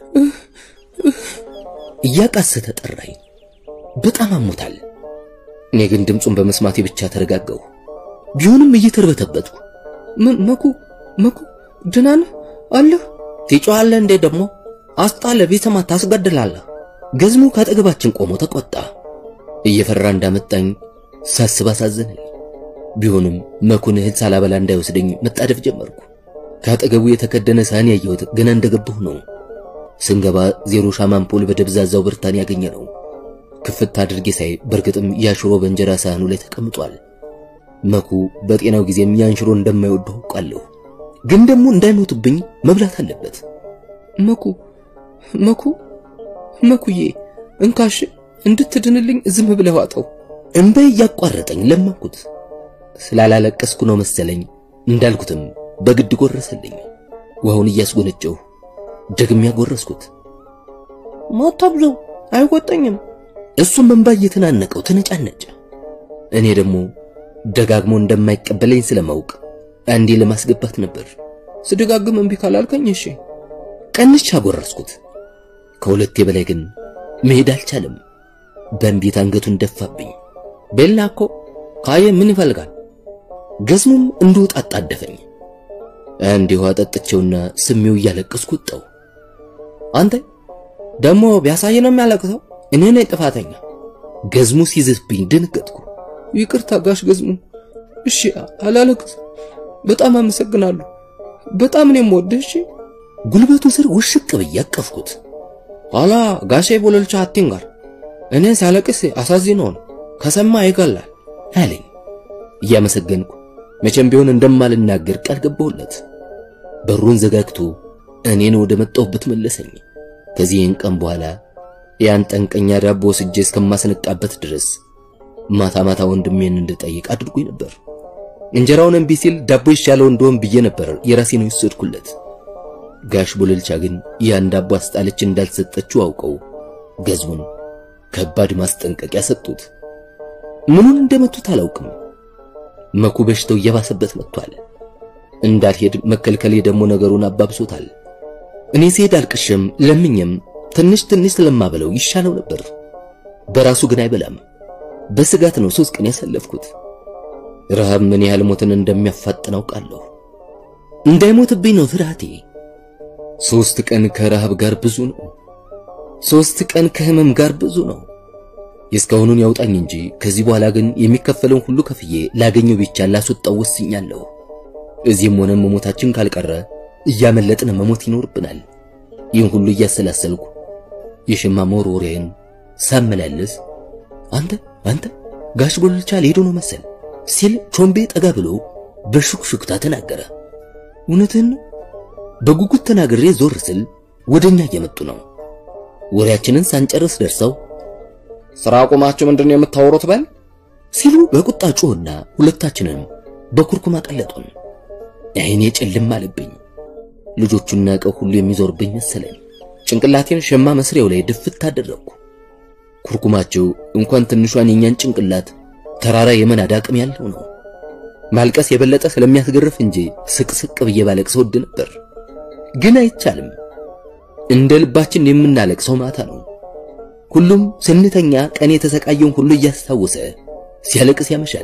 እያቃሰተ ጠራኝ። በጣም አሞታል። እኔ ግን ድምፁን በመስማቴ ብቻ ተረጋጋሁ። ቢሆንም እየተርበተበትኩ መኩ መኩ ደህና ነህ አለህ? ትጮኻለህ እንዴ ደግሞ አስጣለ ቢሰማ ታስገድላለህ። ገዝሙ ካጠገባችን ቆሞ ተቆጣ። እየፈራ እንዳመጣኝ ሳስብ አሳዘነኝ። ቢሆንም መኩን እህል ሳላበላ እንዳይወስደኝ መጣደፍ ጀመርኩ። ካጠገቡ የተከደነ ሳህን ያየሁት ገና እንደገባሁ ነው። ስንገባ ዜሮ ሻማ አምፖል በደብዛዛው ብርታን ያገኘ ነው። ክፍት አድርጌ ሳይ በእርግጥም ያሽሮ በእንጀራ ሳህኑ ላይ ተቀምጧል። መኩ በጤናው ጊዜም ያን ሽሮ እንደማይወደው አውቃለሁ። ግን ደግሞ እንዳይሞትብኝ መብላት አለበት። መኩ መኩ መኩዬ እንካሽ እንድትድንልኝ ዝም ብለህ ዋጠው። እንባ እያቋረጠኝ ለመንኩት። ስላላለቀስኩ ነው መሰለኝ እንዳልኩትም በግድ ጎረሰልኝ። ውሃውን እያስጎነጨሁ ደግሜ ያጎረስኩት። ማታብዘው አይቆጠኝም። እሱም እንባ እየተናነቀው ተነጫነጨ። እኔ ደግሞ ደጋግሞ እንደማይቀበለኝ ስለማውቅ አንዴ ለማስገባት ነበር። ስደጋግም እምቢ ካላልከኝ እሺ። ቀንቻ አጎረስኩት። ከሁለቴ በላይ ግን መሄድ አልቻለም። በእንቢት አንገቱን ደፋብኝ። ቤላ እኮ ካየ ምን ይፈልጋል? ገዝሙም እንደወጣ አጣደፈኝ። አንድ ውሃ ጠጥቼውና ስሜው እያለቀስኩ ወጣው። አንተ ደግሞ ቢያሳይ ነው የሚያለቅሰው። እኔ ነኝ ጥፋተኛ። ገዝሙ ሲዝትብኝ ደነገጥኩ። ይቅርታ ጋሽ ገዝሙ። እሺ አላለቅስ። በጣም አመሰግናለሁ። በጣም ነው የምወድህ። እሺ ጉልበቱ ስር ውሽቅ ብዬ አቀፍኩት። ኋላ ጋሼ ቦለልቻ አትንጋር እኔ ሲያለቅስ አሳዝነውን ከሰማ ይገላል አለኝ። እያመሰገንኩ መቼም ቢሆን እንደማልናገር ቃል ገባሁለት። በሩን ዘጋግቶ እኔን ወደ መጣሁበት መለሰኝ። ከዚህን ቀን በኋላ ያን ጠንቀኛ ዳቦ ወስጄ እስከማስነቃበት ድረስ ማታ ማታ ወንድሜን እንድጠይቅ አድርጎኝ ነበር። እንጀራውን እምቢ ሲል ዳቦ ይሻለው እንደሆን ብዬ ነበር የራሴን የወሰድኩለት። ጋሽ ቦለልቻ ግን ያን ዳቦ አስጣለች እንዳልሰጠችው አውቀው ገዝሙን ከባድ ማስጠንቀቂያ ሰጡት። ምኑን እንደመቱት አላውቅም። መኩ በሽታው እየባሰበት መጥቷል። እንዳልሄድ መከልከሌ ደግሞ ነገሩን አባብሶታል። እኔ ስሄድ አልቅሸም ለምኝም ትንሽ ትንሽ ስለማበለው ይሻለው ነበር። በራሱ ግን አይበላም። በስጋት ነው ሶስት ቀን ያሳለፍኩት። ረሃብ ምን ያህል ሞትን እንደሚያፋጥን አውቃለሁ። እንዳይሞትብኝ ነው ፍርሃቴ። ሶስት ቀን ከረሃብ ጋር ብዙ ነው። ሶስት ቀን ከህመም ጋር ብዙ ነው። የእስካሁኑን ያውጣኝ እንጂ ከዚህ በኋላ ግን የሚከፈለውን ሁሉ ከፍዬ ላገኘው ብቻ ላስወጣው ወስኛለሁ። እዚህም ሆነ መሞታችን ካልቀረ እያመለጥን መሞት ይኖርብናል። ይህን ሁሉ እያሰላሰልኩ የሸማ መወርወሪያዬን ሳመላለስ አንተ አንተ ጋሽ ቦልቻ ሊሄዱ ነው መሰል ሲል ቾምቤ ጠጋ ብሎ በሹክሹክታ ተናገረ። እውነትህን ነው? በጉጉት ተናግሬ ዞር ስል ወደኛ እየመጡ ነው። ወሬያችንን ሳንጨርስ ደርሰው ስራ አቁማችሁ ምንድነው የምታወሩት? በል ሲሉ በቁጣ ጮህና ሁለታችንንም በኩርኩም አቀለጡን። አይኔ ጭልም አለብኝ። ልጆቹና ዕቃው ሁሉ የሚዞርብኝ መሰለኝ። ጭንቅላቴን ሸማ መስሪያው ላይ ድፍት አደረግኩ። ኩርኩማቸው እንኳን ትንሿን የኛን ጭንቅላት ተራራ የመናድ አቅም ያለው ነው። ማልቀስ የበለጠ ስለሚያስገርፍ እንጂ ስቅስቅ ብዬ ባለቅስ ወድ ነበር፣ ግን አይቻልም። እንደ ልባችን የምናለቅሰው ማታ ነው። ሁሉም ስንተኛ ቀን የተሰቃየውን ሁሉ እያስታወሰ ሲያለቅስ ያመሻል።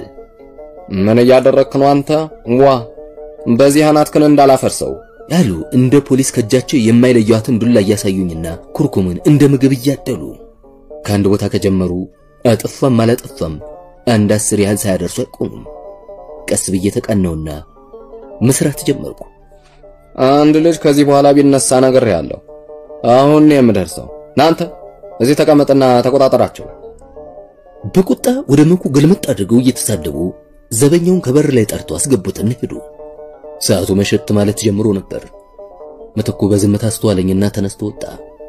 ምን እያደረክ ነው አንተ? ዋ በዚህ አናትክን እንዳላፈርሰው ያሉ እንደ ፖሊስ ከእጃቸው የማይለዩዋትን ዱላ እያሳዩኝና ኩርኩምን እንደ ምግብ እያደሉ ከአንድ ቦታ ከጀመሩ አጠፋም አላጠፋም አንድ አስር ያህል ሳያደርሱ አይቆሙም። ቀስ ብዬ ተቃናውና መስራት ጀመርኩ። አንድ ልጅ ከዚህ በኋላ ቢነሳ ነገር ያለው አሁን ነው የምደርሰው። ናንተ እዚህ ተቀመጥና ተቆጣጠራቸው። በቁጣ ወደ መኩ ገልመጥ አድርገው እየተሳደቡ ዘበኛውን ከበር ላይ ጠርቶ አስገቡትን ሄዱ። ሰዓቱ መሸት ማለት ጀምሮ ነበር። ምትኩ በዝምታ አስተዋለኝና ተነስቶ ወጣ።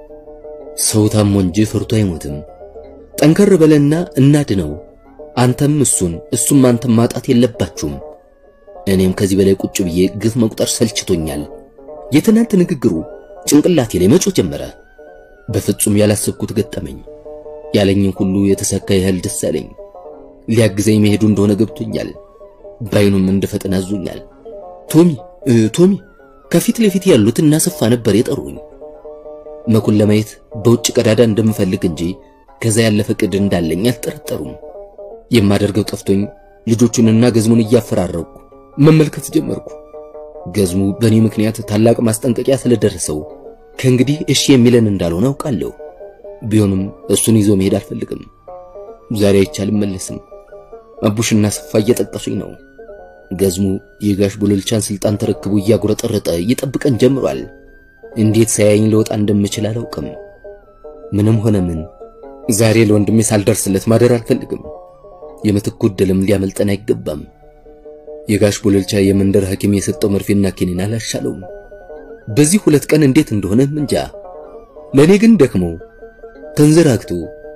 ሰው ታሞ እንጂ ፍርቶ አይሞትም። ጠንከር በለና እናድነው። አንተም እሱን እሱም አንተም ማጣት የለባችሁም። እኔም ከዚህ በላይ ቁጭ ብዬ ግፍ መቁጠር ሰልችቶኛል። የትናንት ንግግሩ ጭንቅላቴ ላይ መጮህ ጀመረ። በፍጹም ያላሰብኩት ገጠመኝ። ያለኝን ሁሉ የተሳካ ያህል ደስ አለኝ። ሊያግዘኝ መሄዱ እንደሆነ ገብቶኛል። ባይኑም እንደፈጠን አዞኛል። ቶሚ ቶሚ ከፊት ለፊት ያሉት እናሰፋ ነበር የጠሩኝ። መኩን ለማየት በውጭ ቀዳዳ እንደምፈልግ እንጂ ከዛ ያለፈ ቅድ እንዳለኝ አልጠረጠሩም። የማደርገው ጠፍቶኝ ልጆቹንና ገዝሙን እያፈራረቁ መመልከት ጀመርኩ። ገዝሙ በእኔ ምክንያት ታላቅ ማስጠንቀቂያ ስለደረሰው ከእንግዲህ እሺ የሚለን እንዳልሆነ አውቃለሁ። ቢሆንም እሱን ይዞ መሄድ አልፈልግም። ዛሬ አይቻልም መለስም። አቡሽና ሰፋ እየጠቀሱኝ ነው። ገዝሙ የጋሽ ቡልልቻን ስልጣን ተረክቦ እያጉረጠረጠ ይጠብቀን ጀምሯል። እንዴት ሳያኝ ለወጣ እንደምችል አላውቅም። ምንም ሆነ ምን ዛሬ ለወንድሜ ሳልደርስለት ማደር አልፈልግም። የምትኩ ዕድልም ሊያመልጠን አይገባም። የጋሽ ቡልልቻ የመንደር ሐኪም የሰጠው መርፌና ኪኒን አላሻለውም። በዚህ ሁለት ቀን እንዴት እንደሆነ እንጃ። ለኔ ግን ደክሞ ተንዘራግቶ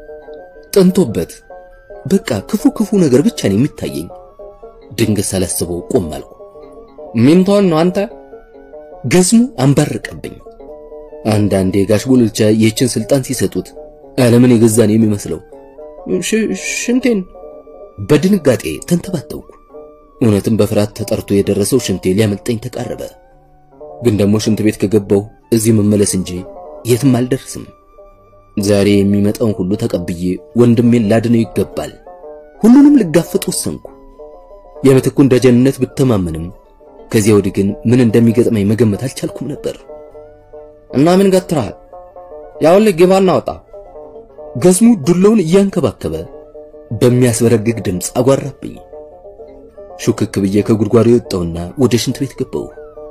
ጠንቶበት በቃ ክፉ ክፉ ነገር ብቻ ነው የሚታየኝ። ድንገት ሳላስበው ቆም አልኩ። ሚንቶን ነው አንተ? ገዝሙ አንባረቀብኝ። አንዳንዴ ጋሽ ቡልልቻ ይህችን ስልጣን ሲሰጡት ዓለምን የገዛን የሚመስለው ሽንቴን በድንጋጤ ተንተባተውኩ። እውነትም በፍርሃት ተጠርቶ የደረሰው ሽንቴ ሊያመልጠኝ ተቃረበ። ግን ደግሞ ሽንት ቤት ከገባው እዚህ መመለስ እንጂ የትም አልደርስም። ዛሬ የሚመጣውን ሁሉ ተቀብዬ ወንድሜን ላድነው ይገባል። ሁሉንም ልጋፈጥ ወሰንኩ። የምትኩን ደጀንነት ብተማመንም ከዚያ ወዲህ ግን ምን እንደሚገጥመኝ መገመት አልቻልኩም ነበር። እና ምን ገትረሃል? ያውልህ ግባና ወጣ። ገዝሙ ዱላውን እያንከባከበ በሚያስበረግግ ድምፅ አጓራብኝ። ሹክክ ብዬ ከጉድጓዱ የወጣውና ወደ ሽንት ቤት ገባው።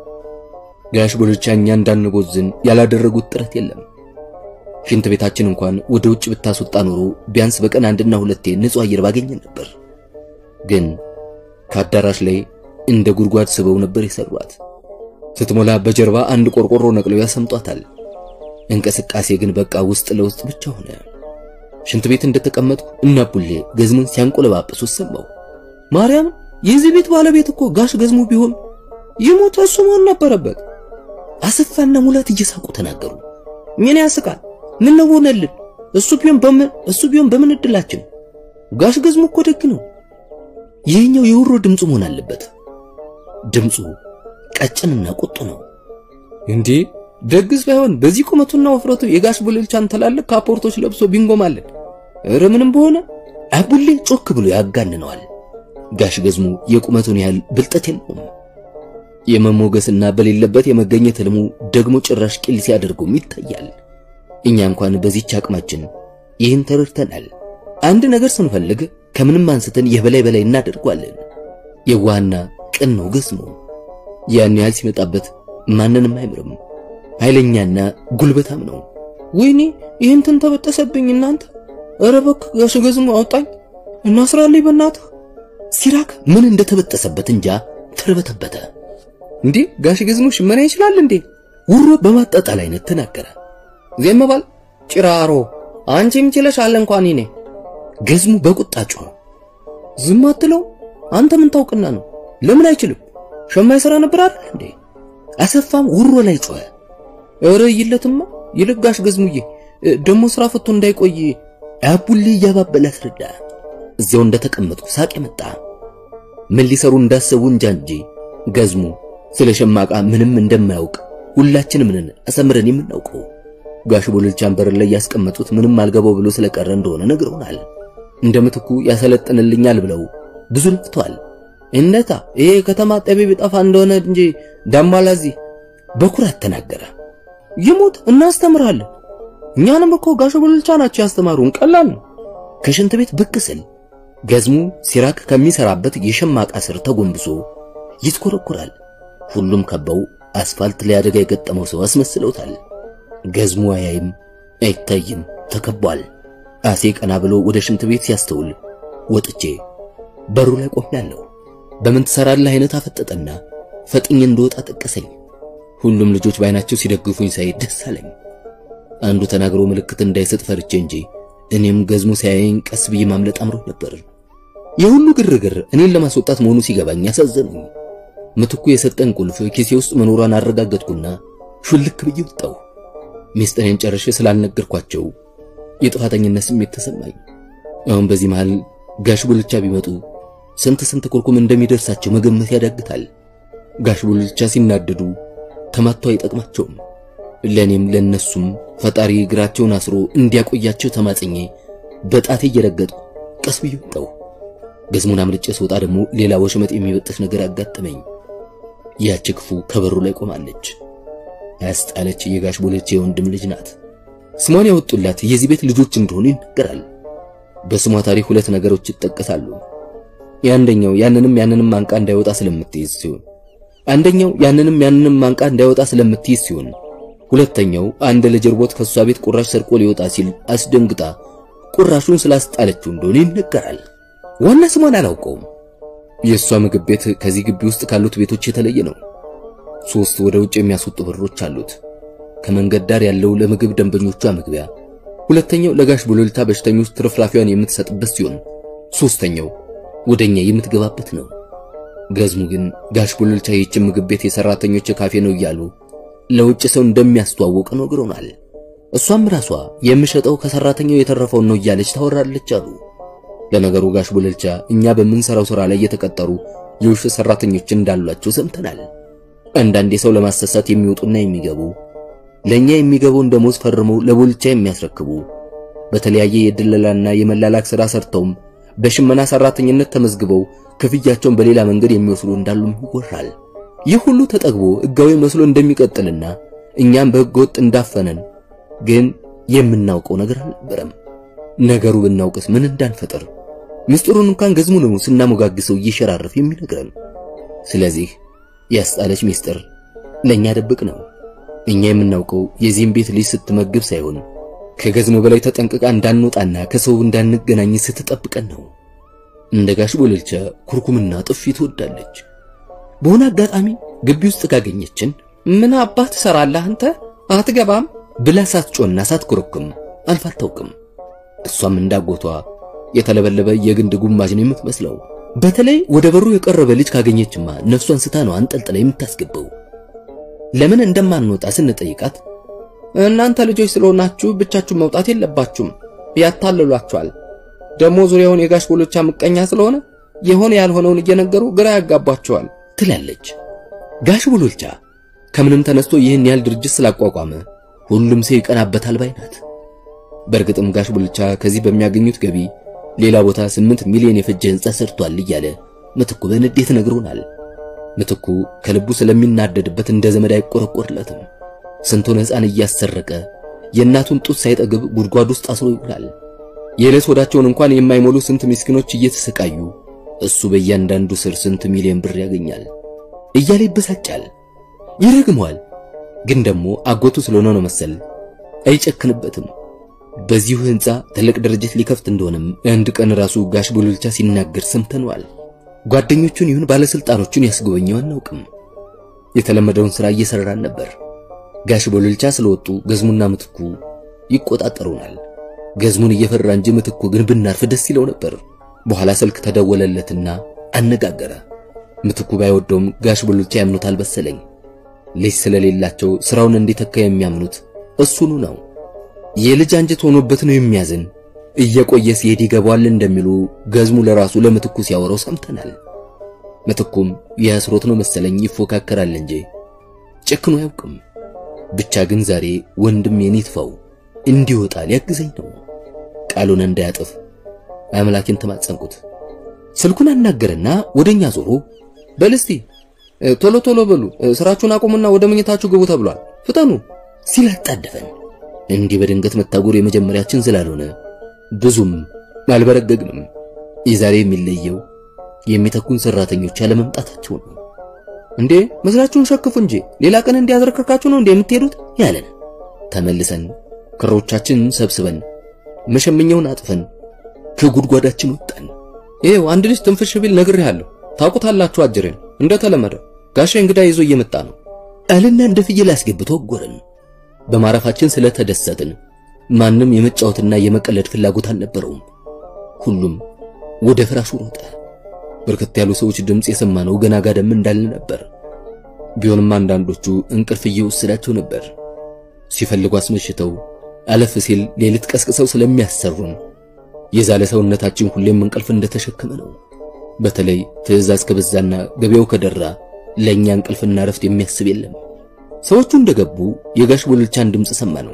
ጋሽ ቡልቻ እኛ እንዳንቦዝን ያላደረጉት ጥረት የለም። ሽንት ቤታችን እንኳን ወደ ውጭ ብታስወጣ ኖሮ ቢያንስ በቀን አንድና ሁለቴ ንጹህ አየር ባገኘን ነበር። ግን ከአዳራሽ ላይ እንደ ጉድጓድ ስበው ነበር የሰሯት። ስትሞላ በጀርባ አንድ ቆርቆሮ ነቅለው ያሰምጧታል። እንቅስቃሴ ግን በቃ ውስጥ ለውስጥ ብቻ ሆነ። ሽንት ቤት እንደተቀመጥኩ እና ቡሌ ገዝሙን ሲያንቆለባብሱ ሰማሁ። ማርያም የዚህ ቤት ባለቤት እኮ ጋሽ ገዝሙ ቢሆን ይሞት እሱ መሆን ነበረበት። አሰፋና ሙላት እየሳቁ ተናገሩ። ምን ያስቃል? ምን ነው ሆነልን? እሱ ቢሆን በምን እሱ ቢሆን በምን እድላችን? ጋሽ ገዝሙ እኮ ደግ ነው። ይህኛው የውሮ ድምፁ መሆን አለበት። ድምፁ ቀጭንና ቁጡ ነው። እንዴ ደግስ ባይሆን በዚህ ቁመቱና ወፍረቱ የጋሽ ቡልልቻን ትላልቅ ካፖርቶች ለብሶ ቢንጎማለን። ኧረ ምንም በሆነ አቡሌ ጮክ ብሎ ያጋንነዋል። ጋሽ ገዝሙ የቁመቱን ያህል ብልጠት የለውም። የመሞገስና በሌለበት የመገኘት ህልሙ ደግሞ ጭራሽ ቂል ሲያደርገውም ይታያል። እኛ እንኳን በዚህች አቅማችን ይህን ተረድተናል። አንድ ነገር ስንፈልግ ከምንም አንስተን የበላይ በላይ እናደርጓለን። የዋህና ቅን ነው ገዝሙ። ያን ያህል ሲመጣበት ማንንም አይምርም። ኃይለኛና ጉልበታም ነው። ወይኔ ይህን ተበጠሰብኝ እናንተ። ኧረ እባክህ ጋሽ ገዝሙ አውጣኝ እናስራልኝ በእናትህ። ሲራክ ምን እንደተበጠሰበት እንጃ ተርበተበተ። እንዴ ጋሽ ገዝሙ ሽመና ይችላል እንዴ? ውሮ በማጣጣል አይነት ተናገረ። ዜም ባል ጭራሮ አንቺም ችለሻል እንኳን እኔ ገዝሙ በቁጣ ጮኸ። ዝም አትለው አንተ ምን ታውቅና ነው? ለምን አይችልም? ሸማ ይሰራ ነበር አይደል እንዴ? አሰፋም ውሮ ላይ ጮኸ። ኧረ ይለትማ ይልቅ ጋሽ ገዝሙዬ ደሞ ስራ ፈቶ እንዳይቆይ አቡሌ እያባበለ አስረዳ። እዚያው እንደተቀመጡ ሳቅ መጣ። ምን ሊሰሩ እንዳሰቡ እንጃ እንጂ ገዝሙ ስለ ሸማቃ ምንም እንደማያውቅ ሁላችንም ነን አሰምረን የምናውቀው። ጋሽ ቡልልቻን በር ላይ ያስቀመጡት ምንም አልገባው ብሎ ስለቀረ እንደሆነ ነግረውናል። እንደ ምትኩ ያሰለጥንልኛል ብለው ብዙ ለፍተዋል። እንደታ ይሄ ከተማ ጠቢብ ጠፋ እንደሆነ እንጂ ዳማላዚ በኩራት ተናገረ። ይሞት እናስተምራለን። እኛንም እኮ ጋሽ ቡልቻ ናቸው ያስተማሩን። ቀላል ነው። ከሽንት ቤት ብቅ ስል ገዝሙ ሲራክ ከሚሰራበት የሸማቃ ስር ተጎንብሶ ይትኮረኩራል። ሁሉም ከበው አስፋልት ላይ አደጋ የገጠመው ሰው አስመስለውታል። ገዝሙ አያይም አይታይም፣ ተከቧል። አሴ ቀና ብሎ ወደ ሽንት ቤት ሲያስተውል ወጥቼ በሩ ላይ ቆሜያለሁ። በምን ትሰራለህ አይነት አፈጠጠና ፈጥኝ እንደወጣ ጠቀሰኝ። ሁሉም ልጆች በአይናቸው ሲደግፉኝ ሳይ ደስ አለኝ። አንዱ ተናግሮ ምልክት እንዳይሰጥ ፈርቼ እንጂ እኔም ገዝሙ ሲያየኝ ቀስ ብዬ ማምለጥ አምሮ ነበር። የሁሉ ግርግር እኔን ለማስወጣት መሆኑ ሲገባኝ ያሳዘኑኝ። ምትኩ የሰጠን ቁልፍ ኪሴ ውስጥ መኖሯን አረጋገጥኩና ሹልክ ብዬ ወጣሁ። ሚስጥሬን ጨርሼ ስላልነገርኳቸው የጥፋተኝነት ስሜት ተሰማኝ። አሁን በዚህ መሃል ጋሽ ቡልቻ ቢመጡ ስንት ስንት ኩርኩም እንደሚደርሳቸው መገመት ያዳግታል። ጋሽ ቡልቻ ሲናደዱ ተማቶ አይጠቅማቸውም። ለኔም ለነሱም ፈጣሪ እግራቸውን አስሮ እንዲያቆያቸው ተማጽኜ በጣቴ እየረገጥኩ ቀስ ብዬ ወጣሁ። ገዝሙን አምልጬ ስወጣ ደግሞ ሌላ ወሽመጥ የሚበጥስ ነገር አጋጠመኝ። ያች ክፉ ከበሩ ላይ ቆማለች። ያስጣለች የጋሽ ቡልቻ የወንድም ልጅ ናት። ስሟን ያወጡላት የዚህ ቤት ልጆች እንደሆኑ ይነገራል። በስሟ ታሪክ ሁለት ነገሮች ይጠቀሳሉ። የአንደኛው ያንንም ያንንም አንቃ እንዳይወጣ ስለምትይዝ ሲሆን አንደኛው ያንንም ያንንም አንቃ እንዳይወጣ ስለምትይዝ ሲሆን ሁለተኛው አንድ ልጅ እርቦት ከሷ ቤት ቁራሽ ሰርቆ ሊወጣ ሲል አስደንግጣ ቁራሹን ስላስጣለችው እንደሆነ ይነገራል። ዋና ስሟን አላውቀውም። የእሷ ምግብ ቤት ከዚህ ግቢ ውስጥ ካሉት ቤቶች የተለየ ነው። ሶስት ወደ ውጭ የሚያስወጡ በሮች አሉት። ከመንገድ ዳር ያለው ለምግብ ደንበኞቿ መግቢያ፣ ሁለተኛው ለጋሽ ቡልልታ በሽተኞች ትርፍራፊዋን የምትሰጥበት ሲሆን ሶስተኛው ወደኛ የምትገባበት ነው። ገዝሙ ግን ጋሽ ቡልልታ ይህችን ምግብ ቤት የሰራተኞች ካፌ ነው እያሉ ለውጭ ሰው እንደሚያስተዋውቅ ነግሮናል። እሷም ራሷ የምሸጠው ከሰራተኛው የተረፈውን ነው እያለች ታወራለች አሉ። ለነገሩ ጋሽ ቡልልቻ እኛ በምንሰራው ስራ ላይ የተቀጠሩ የውሸት ሰራተኞች እንዳሏቸው ሰምተናል። አንዳንዴ ሰው ለማሰሳት የሚወጡና የሚገቡ ለኛ የሚገባውን ደሞዝ ፈርመው ለቡልቻ የሚያስረክቡ በተለያየ የድለላና የመላላክ ስራ ሰርተውም በሽመና ሰራተኝነት ተመዝግበው ክፍያቸውን በሌላ መንገድ የሚወስዱ እንዳሉም ይወራል። ይህ ሁሉ ተጠግቦ ሕጋዊ መስሎ እንደሚቀጥልና እኛም በሕገ ወጥ እንዳፈነን ግን የምናውቀው ነገር አልነበረም። ነገሩ ብናውቅስ ምን እንዳንፈጥር ምስጢሩን እንኳን ገዝሙ ነው ስናሞጋግሰው እየሸራረፍ የሚነግረን። ስለዚህ ያስጣለች ምስጢር ለኛ ደብቅ ነው። እኛ የምናውቀው የዚህም ቤት ልጅ ስትመግብ ሳይሆን ከገዝሙ በላይ ተጠንቅቃ እንዳንወጣና ከሰው እንዳንገናኝ ስትጠብቀን ነው። እንደ ጋሽ ቡልልቻ ኩርኩምና ጥፊ ትወዳለች። በሆነ አጋጣሚ ግቢ ውስጥ ካገኘችን ምን አባት ትሰራለህ አንተ አትገባም ብላ ሳትጮና ሳትኮረኩም አልፋ አታውቅም። እሷም እንዳጎቷ የተለበለበ የግንድ ጉማጅ ነው የምትመስለው። በተለይ ወደ በሩ የቀረበ ልጅ ካገኘችማ ነፍሷን ስታ ነው አንጠልጥላ የምታስገባው። ለምን እንደማንወጣ ስንጠይቃት እናንተ ልጆች ስለሆናችሁ ብቻችሁን መውጣት የለባችሁም ያታልሏችኋል። ደግሞ ዙሪያውን የጋሽ ቡልቻ ምቀኛ ስለሆነ የሆነ ያልሆነውን እየነገሩ ግራ ያጋባቸዋል ትላለች። ጋሽ ቡልቻ ከምንም ተነስቶ ይህን ያህል ድርጅት ስላቋቋመ ሁሉም ሰው ይቀናበታል ባይ ናት። በእርግጥም ጋሽ ቡልቻ ከዚህ በሚያገኙት ገቢ ሌላ ቦታ ስምንት ሚሊዮን የፈጀ ሕንጻ ሰርቷል እያለ ምትኩ በንዴት ነግሮናል። ምትኩ ከልቡ ስለሚናደድበት እንደ ዘመድ አይቆረቆርለትም። ስንቱን ሕፃን እያሰረቀ የእናቱን ጡት ሳይጠግብ ጉድጓድ ውስጥ አስሮ ይውላል። የዕለት ወዳቸውን እንኳን የማይሞሉ ስንት ምስኪኖች እየተሰቃዩ እሱ በእያንዳንዱ ስር ስንት ሚሊዮን ብር ያገኛል እያለ ይበሳጫል፣ ይረግመዋል። ግን ደግሞ አጎቱ ስለሆነ ነው መሰል አይጨክንበትም። በዚሁ ሕንጻ ትልቅ ድርጅት ሊከፍት እንደሆነም አንድ ቀን ራሱ ጋሽ ቡልቻ ሲናገር ሰምተነዋል። ጓደኞቹን ይሁን ባለስልጣኖቹን ያስጎበኘው አናውቅም። የተለመደውን ሥራ እየሰራን ነበር። ጋሽ ቡልቻ ስለወጡ ገዝሙና ምትኩ ይቆጣጠሩናል። ገዝሙን እየፈራ እንጂ ምትኩ ግን ብናርፍ ደስ ይለው ነበር። በኋላ ስልክ ተደወለለትና አነጋገረ። ምትኩ ባይወደውም ጋሽ ቡልቻ ያምኑታል መሰለኝ። ልጅ ስለሌላቸው ስራውን እንዲተካ የሚያምኑት እሱኑ ነው። የልጅ አንጀት ሆኖበት ነው የሚያዝን። እየቆየ ሲሄድ ይገባዋል እንደሚሉ ገዝሙ ለራሱ ለምትኩ ሲያወራው ሰምተናል። ምትኩም የአስሮት ነው መሰለኝ ይፎካከራል እንጂ ጨክኖ አያውቅም። ብቻ ግን ዛሬ ወንድም የኔትፋው እንዲወጣ ሊያግዘኝ ነው። ቃሉን እንዳያጥፍ አምላኬን ተማጸንኩት። ስልኩን አናገረና ወደኛ ዞሮ በልስቲ ቶሎ ቶሎ በሉ ስራችሁን አቁሙና ወደ መኝታችሁ ግቡ ተብሏል፣ ፍጠኑ ሲል አጣደፈን። እንዲህ በድንገት መታጎር የመጀመሪያችን ስላልሆነ ብዙም አልበረገግንም። የዛሬ የሚለየው የሚተኩን ሰራተኞች ያለመምጣታቸው ነው። እንዴ መስላችሁን ሸክፉ እንጂ ሌላ ቀን እንዲያዝረከርካችሁ ነው እንዴ የምትሄዱት ያለን። ተመልሰን ክሮቻችንን ሰብስበን መሸመኛውን አጥፈን ከጉድጓዳችን ወጣን። ይሄው አንድ ልጅ ትንፍሽ ቢል ነግሬሃለሁ። ታውቁታላችሁ አጅሬን እንደተለመደው ጋሻ እንግዳ ይዞ እየመጣ ነው አለና እንደ ፍየል አስገብቶ ወጎረን። በማረፋችን ስለተደሰትን ማንም የመጫወትና የመቀለድ ፍላጎት አልነበረውም። ሁሉም ወደ ፍራሹ ሮጠ። በርከት ያሉ ሰዎች ድምፅ የሰማነው ገና ጋደም እንዳልን ነበር። ቢሆንም አንዳንዶቹ እንቅልፍ እየወሰዳቸው ነበር። ሲፈልጉ አስመሽተው አለፍ ሲል ሌሊት ቀስቅሰው ስለሚያሰሩን የዛለ ሰውነታችን ሁሌም እንቅልፍ እንደተሸከመ ነው። በተለይ ትዕዛዝ ከበዛና ገበያው ከደራ ለኛ እንቅልፍና ረፍት የሚያስብ የለም። ሰዎቹ እንደገቡ የጋሽ ቦልቻን ድምፅ ሰማ ነው።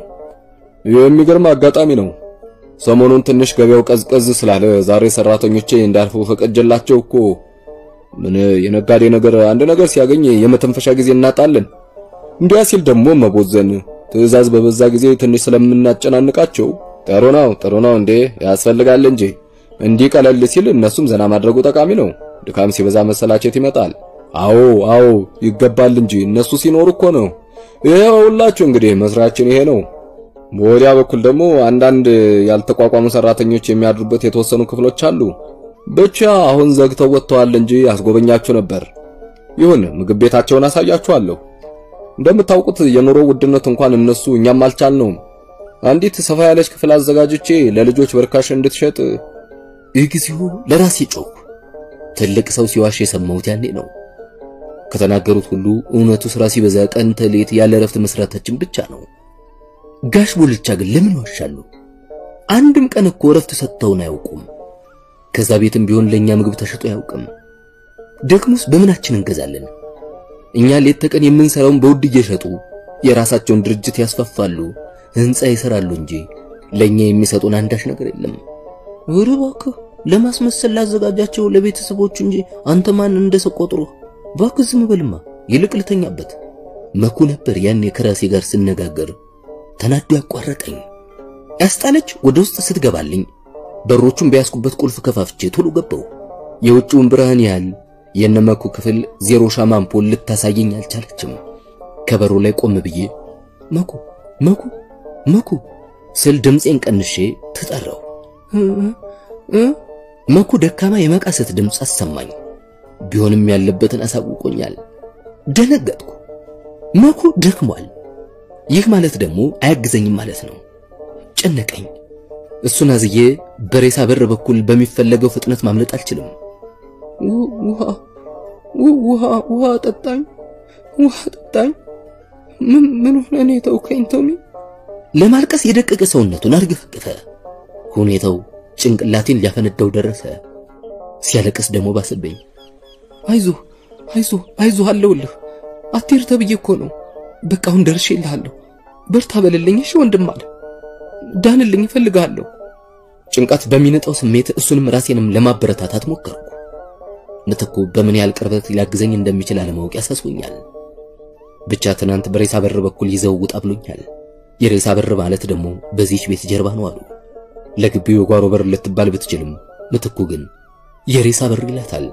የሚገርም አጋጣሚ ነው። ሰሞኑን ትንሽ ገበያው ቀዝቀዝ ስላለ ዛሬ ሰራተኞቼ እንዳልፉ ፈቀጀላቸው እኮ። ምን የነጋዴ ነገር አንድ ነገር ሲያገኝ የመተንፈሻ ጊዜ እናጣለን። እንዲያ ሲል ደግሞ መቦዘን ትዕዛዝ በበዛ ጊዜ ትንሽ ስለምናጨናንቃቸው ጥሩ ነው ጥሩ ነው እንዴ ያስፈልጋል እንጂ እንዲህ ቀለል ሲል እነሱም ዘና ማድረጉ ጠቃሚ ነው። ድካም ሲበዛ መሰላቸት ይመጣል። አዎ አዎ ይገባል እንጂ እነሱ ሲኖሩ እኮ ነው። ይኸውላችሁ እንግዲህ መስራችን ይሄ ነው። በወዲያ በኩል ደግሞ አንዳንድ ያልተቋቋሙ ሰራተኞች የሚያድሩበት የተወሰኑ ክፍሎች አሉ። ብቻ አሁን ዘግተው ወጥተዋል እንጂ አስጎበኛችሁ ነበር። ይሁን ምግብ ቤታቸውን አሳያችኋለሁ። እንደምታውቁት የኑሮ ውድነት እንኳን እነሱ እኛም አልቻልነውም። አንዲት ሰፋ ያለች ክፍል አዘጋጅቼ ለልጆች በርካሽ እንድትሸጥ እግዚኦ ለራሴ ጮኩ። ትልቅ ሰው ሲዋሽ የሰማሁት ያኔ ነው። ከተናገሩት ሁሉ እውነቱ ስራ ሲበዛ ቀን ተሌት ያለ እረፍት መስራታችን ብቻ ነው። ጋሽ ቦልቻ ግን ለምን ዋሻሉ? አንድም ቀን እኮ እረፍት ሰጥተውን አያውቁም። ከዛ ቤትም ቢሆን ለኛ ምግብ ተሸጦ አያውቅም። ደግሞስ በምናችን እንገዛለን? እኛ ሌት ተቀን የምንሰራውን በውድ እየሸጡ የራሳቸውን ድርጅት ያስፋፋሉ፣ ህንፃ ይሰራሉ እንጂ ለኛ የሚሰጡን አንዳች ነገር የለም። ኧረ እባክህ ለማስመሰል ላዘጋጃቸው ለቤተሰቦቹ እንጂ አንተ ማን እንደሰው ቆጥሮ እባክህ ዝም በልማ፣ ይልቅ ልተኛበት። መኩ ነበር ያኔ ከራሴ ጋር ስነጋገር ተናዶ ያቋረጠኝ። ያስጣለች ወደ ውስጥ ስትገባልኝ በሮቹን በያዝኩበት ቁልፍ ከፋፍቼ ቶሎ ገባው። የውጭውን ብርሃን ያህል የነመኩ ክፍል ዜሮ ሻማ አምፖል ልታሳየኝ አልቻለችም። ከበሩ ላይ ቆም ብዬ መኩ መኩ መኩ ስል ድምፄን ቀንሼ ተጠራው። መኩ ደካማ የመቃሰት ድምፅ አሰማኝ። ቢሆንም ያለበትን አሳውቆኛል። ደነገጥኩ። መኩ ደክሟል። ይህ ማለት ደግሞ አያግዘኝም ማለት ነው። ጨነቀኝ። እሱን አዝዬ በሬሳ በር በኩል በሚፈለገው ፍጥነት ማምለጥ አልችልም። ውሃ ውሃ ውሃ ጠጣኝ፣ ውሃ ጠጣኝ። ምን ምን ሆነ ነው የተውከኝ ቶሚ? ለማልቀስ የደቀቀ ሰውነቱን አርገፈገፈ። ሁኔታው ጭንቅላቴን ሊያፈነዳው ደረሰ። ሲያለቅስ ደግሞ ባሰበኝ። አይዞህ አይዞህ አይዞህ አለውልህ አትሄድ ተብዬ እኮ ነው። በቃ አሁን ደርሼልሃለሁ። በርታ በልልኝ እሺ ወንድም አለ። ዳንልኝ እፈልግሃለሁ። ጭንቀት በሚነጣው ስሜት እሱንም ራሴንም ለማበረታታት ሞከርኩ። ምትኩ በምን ያህል ቅርበት ሊያግዘኝ እንደሚችል አለማወቅ ያሳስቦኛል። ብቻ ትናንት በሬሳ በር በኩል ይዘው ውጣ ብሎኛል። የሬሳ በር ማለት ደግሞ በዚህች ቤት ጀርባ ነው አሉ። ለግቢው የጓሮ በር ልትባል ብትችልም ምትኩ ግን የሬሳ በር ይላታል።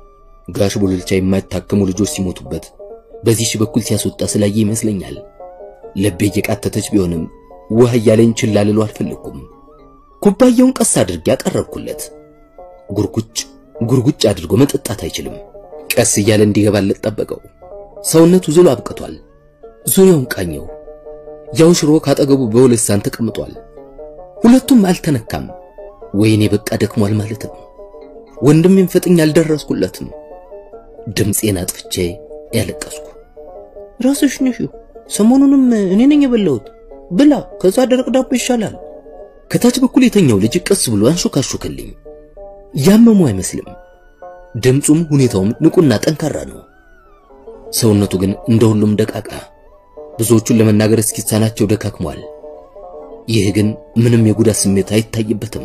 ጋሽ ቦልልቻ የማይታከሙ ልጆች ሲሞቱበት በዚህች በኩል ሲያስወጣ ስላየ ይመስለኛል። ልቤ እየቃተተች ቢሆንም ውሃ እያለኝ ችላ ልለው አልፈለኩም። ኩባያውን ቀስ አድርጌ ያቀረብኩለት። ጉርጉጭ ጉርጉጭ አድርጎ መጠጣት አይችልም። ቀስ እያለ እንዲገባለት ጠበቀው። ሰውነቱ ዝሎ አብቅቷል። ዙሪያውን ቃኘው። ያው ሽሮ ካጠገቡ በሁለት ሳን ተቀምጧል። ሁለቱም አልተነካም። ወይኔ በቃ ደክሟል ማለት ነው። ወንድሜም ፈጥኝ አልደረስኩለትም። ድምፄን አጥፍቼ ያለቀስኩ። ራስሽ ነሽ፣ ሰሞኑንም እኔ ነኝ የበላሁት። ብላ፣ ከዛ ደረቅ ዳቦ ይሻላል። ከታች በኩል የተኛው ልጅ ቀስ ብሎ አንሾካሾከልኝ። ያመሙ አይመስልም። ድምፁም ሁኔታውም ንቁና ጠንካራ ነው። ሰውነቱ ግን እንደ ሁሉም ደቃቃ፣ ብዙዎቹን ለመናገር እስኪሳናቸው ደካክሟል። ይህ ግን ምንም የጉዳት ስሜት አይታይበትም።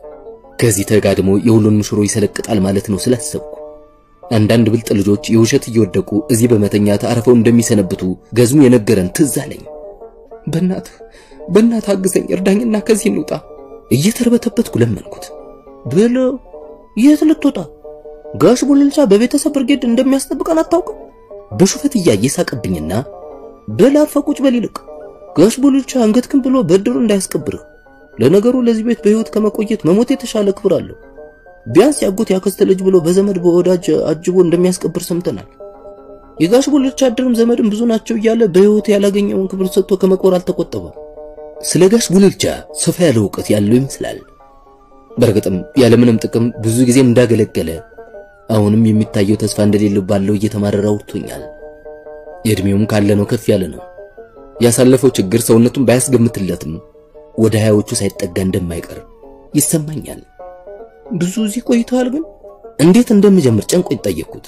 ከዚህ ተጋድሞ የሁሉንም ሽሮ ይሰለቅጣል ማለት ነው ስላሰብኩ አንዳንድ ብልጥ ልጆች የውሸት እየወደቁ እዚህ በመተኛት አረፈው እንደሚሰነብቱ ገዝሙ የነገረን ትዝ አለኝ። በእናትህ በእናትህ አግዘኝ፣ እርዳኝና ከዚህ እንውጣ። እየተርበተበትኩ ለመንኩት። ብሎ የት ልትወጣ? ጋሽ ቦልልቻ በቤተሰብ ብርጌድ እንደሚያስጠብቀን አታውቅም? በሹፈት እያየ ሳቀብኝና በል አርፈህ ቁጭ በል ይልቅ ጋሽ ቡልቻ አንገትክን ብሎ በድሩ እንዳያስቀብርህ። ለነገሩ ለዚህ ቤት በህይወት ከመቆየት መሞት የተሻለ ክብር አለው። ቢያንስ ያጎት ያክስተ ልጅ ብሎ በዘመድ በወዳጅ አጅቦ እንደሚያስቀብር ሰምተናል። የጋሽ ቡልቻ አድርም ዘመድም ብዙ ናቸው እያለ በህይወት ያላገኘውን ክብር ሰጥቶ ከመቆር አልተቆጠበም። ስለ ጋሽ ቡልቻ ሰፋ ያለ እውቀት ያለው ይመስላል። በእርግጥም ያለምንም ጥቅም ብዙ ጊዜ እንዳገለገለ አሁንም የሚታየው ተስፋ እንደሌለው ባለው እየተማረረ አውርቶኛል። የእድሜውም ካለ ነው ከፍ ያለ ነው። ያሳለፈው ችግር ሰውነቱን ባያስገምትለትም ወደ ሀያዎቹ ሳይጠጋ እንደማይቀር ይሰማኛል። ብዙ እዚህ ቆይተዋል። ግን እንዴት እንደምጀምር ጨንቆኝ ጠየቅኩት።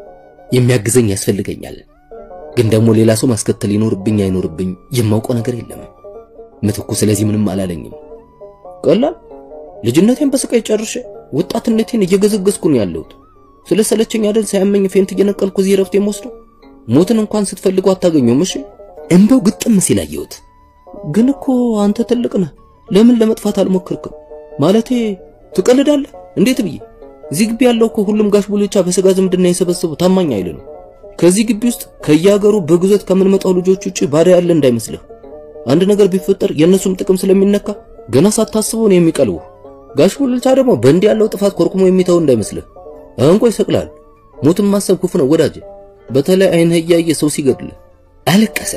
የሚያግዘኝ ያስፈልገኛል፣ ግን ደግሞ ሌላ ሰው ማስከተል ይኖርብኝ አይኖርብኝ የማውቀው ነገር የለም። ምትኩ ስለዚህ ምንም አላለኝም። ቀላል ልጅነቴን በስቃይ ጨርሼ ወጣትነቴን እየገዘገዝኩ ነው ያለሁት። ስለ ሰለቸኝ አይደል ሳያመኝ ፌንት እየነቀልኩ እዚህ ረፍት የምወስደው። ሞትን እንኳን ስትፈልገው አታገኘውም። እሺ እንባው ግጥም ሲል አየሁት። ግን እኮ አንተ ትልቅ ነህ። ለምን ለመጥፋት አልሞክርክም? ማለቴ ትቀልዳለህ? እንዴት ብዬ እዚህ ግቢ ያለው እኮ ሁሉም ጋሽ ቡልቻ በስጋ ዝምድና የሰበሰቡ ታማኝ ኃይል ነው። ከዚህ ግቢ ውስጥ ከየሀገሩ በግዞት ከምንመጣው ልጆች ውጪ ባዳ ያለ እንዳይመስልህ። አንድ ነገር ቢፈጠር የእነሱም ጥቅም ስለሚነካ ገና ሳታስበው ነው የሚቀልቡ። ጋሽ ቡልቻ ደግሞ በእንዲህ ያለው ጥፋት ኮርኩሞ የሚተው እንዳይመስልህ። እንቆ ይሰቅላል። ሞትን ማሰብ ክፉ ነው ወዳጅ፣ በተለይ አይንህ እያየ ሰው ሲገድል። አለቀሰ።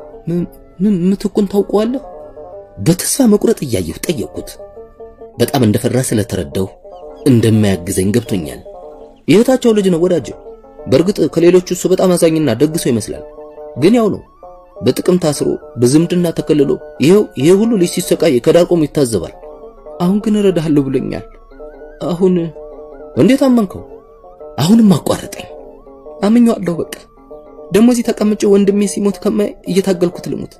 ምን ምትኩን ታውቀዋለህ? በተስፋ መቁረጥ እያየሁ ጠየቅኩት። በጣም እንደፈራ ስለተረዳሁ እንደማያግዘኝ ገብቶኛል። የእህታቸው ልጅ ነው ወዳጅ። በእርግጥ ከሌሎቹ እሱ በጣም አዛኝና ደግ ሰው ይመስላል፣ ግን ያው ነው። በጥቅም ታስሮ በዝምድና ተከልሎ ይሄው ይሄ ሁሉ ልጅ ሲሰቃይ ከዳር ቆሞ ይታዘባል። አሁን ግን እረዳሃለሁ ብሎኛል። አሁን እንዴት አመንከው? አሁንም አቋረጠኝ። አምኜዋለሁ በቃ ደግሞ እዚህ ተቀምጬ ወንድሜ ሲሞት ከማይ እየታገልኩት ልሙት።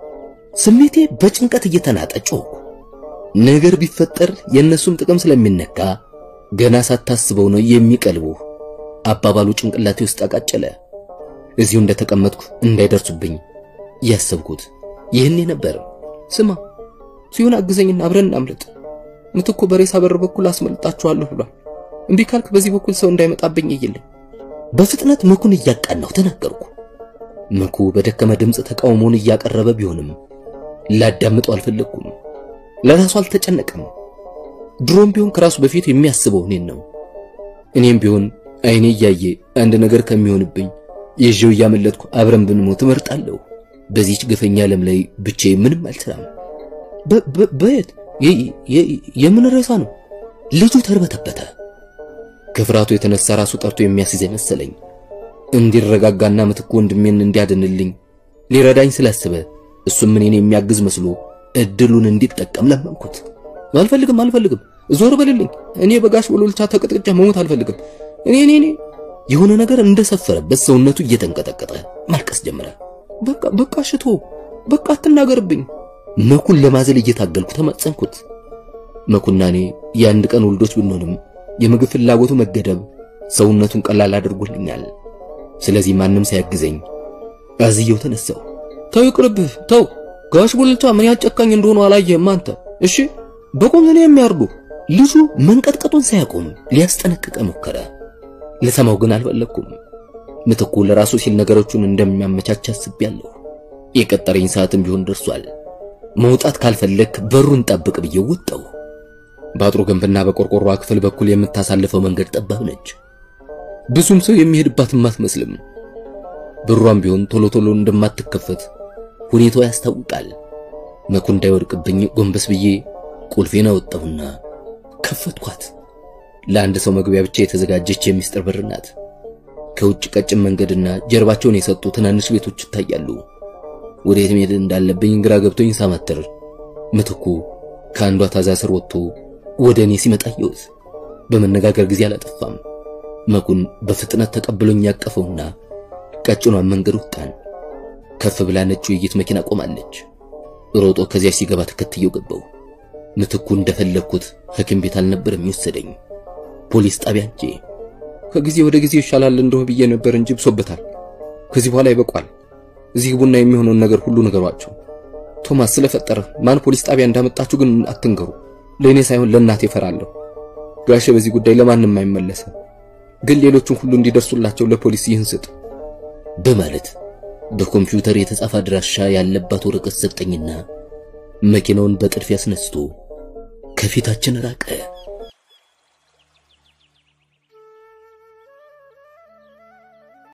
ስሜቴ በጭንቀት እየተናጠ ጮኩ። ነገር ቢፈጠር የእነሱም ጥቅም ስለሚነካ ገና ሳታስበው ነው የሚቀልቡ። አባባሉ ጭንቅላቴ ውስጥ አቃጨለ። እዚሁ እንደተቀመጥኩ እንዳይደርሱብኝ ያሰብኩት ይህኔ ነበር። ስማ ሲሆን አግዘኝና አብረን እናምልጥ። ምትኩ በሬሳ በር በኩል አስመልጣችኋለሁ ብሏል። እምቢ ካልክ በዚህ በኩል ሰው እንዳይመጣብኝ እይልኝ። በፍጥነት መኩን እያቃናሁ ተናገርኩ። መኩ በደከመ ድምፅ ተቃውሞውን እያቀረበ ቢሆንም ላዳምጠው አልፈለግኩም። ለራሱ አልተጨነቀም። ድሮም ቢሆን ከራሱ በፊት የሚያስበው እኔን ነው። እኔም ቢሆን አይኔ እያየ አንድ ነገር ከሚሆንብኝ ይዤው እያመለጥኩ አብረን ብንሞት እመርጣለሁ። በዚህች ግፈኛ ዓለም ላይ ብቻዬን ምንም አልሰራም። በየት የምን ሬሳ ነው? ልጁ ተርበተበተ። ከፍርሃቱ የተነሳ ራሱ ጠርቶ የሚያስይዘኝ መሰለኝ። እንዲረጋጋና ምትኩ ወንድሜን እንዲያድንልኝ ሊረዳኝ ስላሰበ እሱም እኔን የሚያግዝ መስሎ እድሉን እንዲጠቀም ለመንኩት። አልፈልግም አልፈልግም፣ ዞር በልልኝ። እኔ በጋሽ ቡልቻ ተቀጥቅጫ መሞት አልፈልግም። እኔ እኔ እኔ የሆነ ነገር እንደሰፈረበት ሰውነቱ እየተንቀጠቀጠ ማልቀስ ጀመረ። በቃ በቃ ሽቶ በቃ አትናገርብኝ። መኩን ለማዘል እየታገልኩ ተማጸንኩት። መኩና እኔ የአንድ ቀን ውልዶች ብንሆንም የምግብ ፍላጎቱ መገደብ ሰውነቱን ቀላል አድርጎልኛል። ስለዚህ ማንም ሳያግዘኝ አዝየው ተነሳው። ተው ይቅርብህ፣ ተው። ጋሽ ቡልቻ ምን ያህል ጨካኝ እንደሆኑ አላየህም አንተ? እሺ በቆም ነው የሚያርዱ። ልጁ መንቀጥቀጡን ሳያቆም ሊያስጠነቅቀ ሞከረ። ልሰማው ግን አልፈለኩም። ምትኩ ለራሱ ሲል ነገሮቹን እንደሚያመቻች አስቤያለሁ። የቀጠረኝ ሰዓትም ቢሆን ደርሷል። መውጣት ካልፈለክ በሩን ጠብቅ ብዬ ወጣሁ። በአጥሩ ግንብና በቆርቆሯ ክፍል በኩል የምታሳልፈው መንገድ ጠባብ ነች። ብዙም ሰው የሚሄድባትም አትመስልም። በሯም ቢሆን ቶሎ ቶሎ እንደማትከፈት ሁኔታው ያስታውቃል። መኩ እንዳይወድቅብኝ ጎንበስ ብዬ ቁልፌን አወጣሁና ከፈትኳት። ለአንድ ሰው መግቢያ ብቻ የተዘጋጀች የሚስጥር በር ናት። ከውጭ ቀጭን መንገድና ጀርባቸውን የሰጡ ትናንሽ ቤቶች ይታያሉ። ወዴት መሄድ እንዳለብኝ ግራ ገብቶኝ ሳማተር ምትኩ ከአንዷ ታዛ ስር ወጥቶ ወደ እኔ ሲመጣ አየሁት። በመነጋገር ጊዜ አላጠፋም። መኩን በፍጥነት ተቀብሎኝ ያቀፈውና ቀጭኗን መንገድ ወጣን። ከፍ ብላ ነጭ ውይይት መኪና ቆማለች። ሮጦ ከዚያ ሲገባ ተከትየው ገባው። ምትኩ እንደፈለግኩት ሐኪም ቤት አልነበር የሚወሰደኝ ፖሊስ ጣቢያ እንጂ። ከጊዜ ወደ ጊዜ ይሻላል እንደሆነ ብዬ ነበር እንጂ ብሶበታል። ከዚህ በኋላ ይበቋል። እዚህ ቡና የሚሆነውን ነገር ሁሉ ነገሯቸው። ቶማስ ስለፈጠረ ማን ፖሊስ ጣቢያ እንዳመጣችሁ ግን አትንገሩ። ለእኔ ሳይሆን ለእናቴ እፈራለሁ። ጋሼ በዚህ ጉዳይ ለማንም አይመለስም። ግን ሌሎቹን ሁሉ እንዲደርሱላቸው ለፖሊስ ይህን ስጥ። በማለት በኮምፒውተር የተጻፈ አድራሻ ያለባት ወረቀት ሰጠኝና መኪናውን በጥድፊያ አስነስቶ ከፊታችን ራቀ።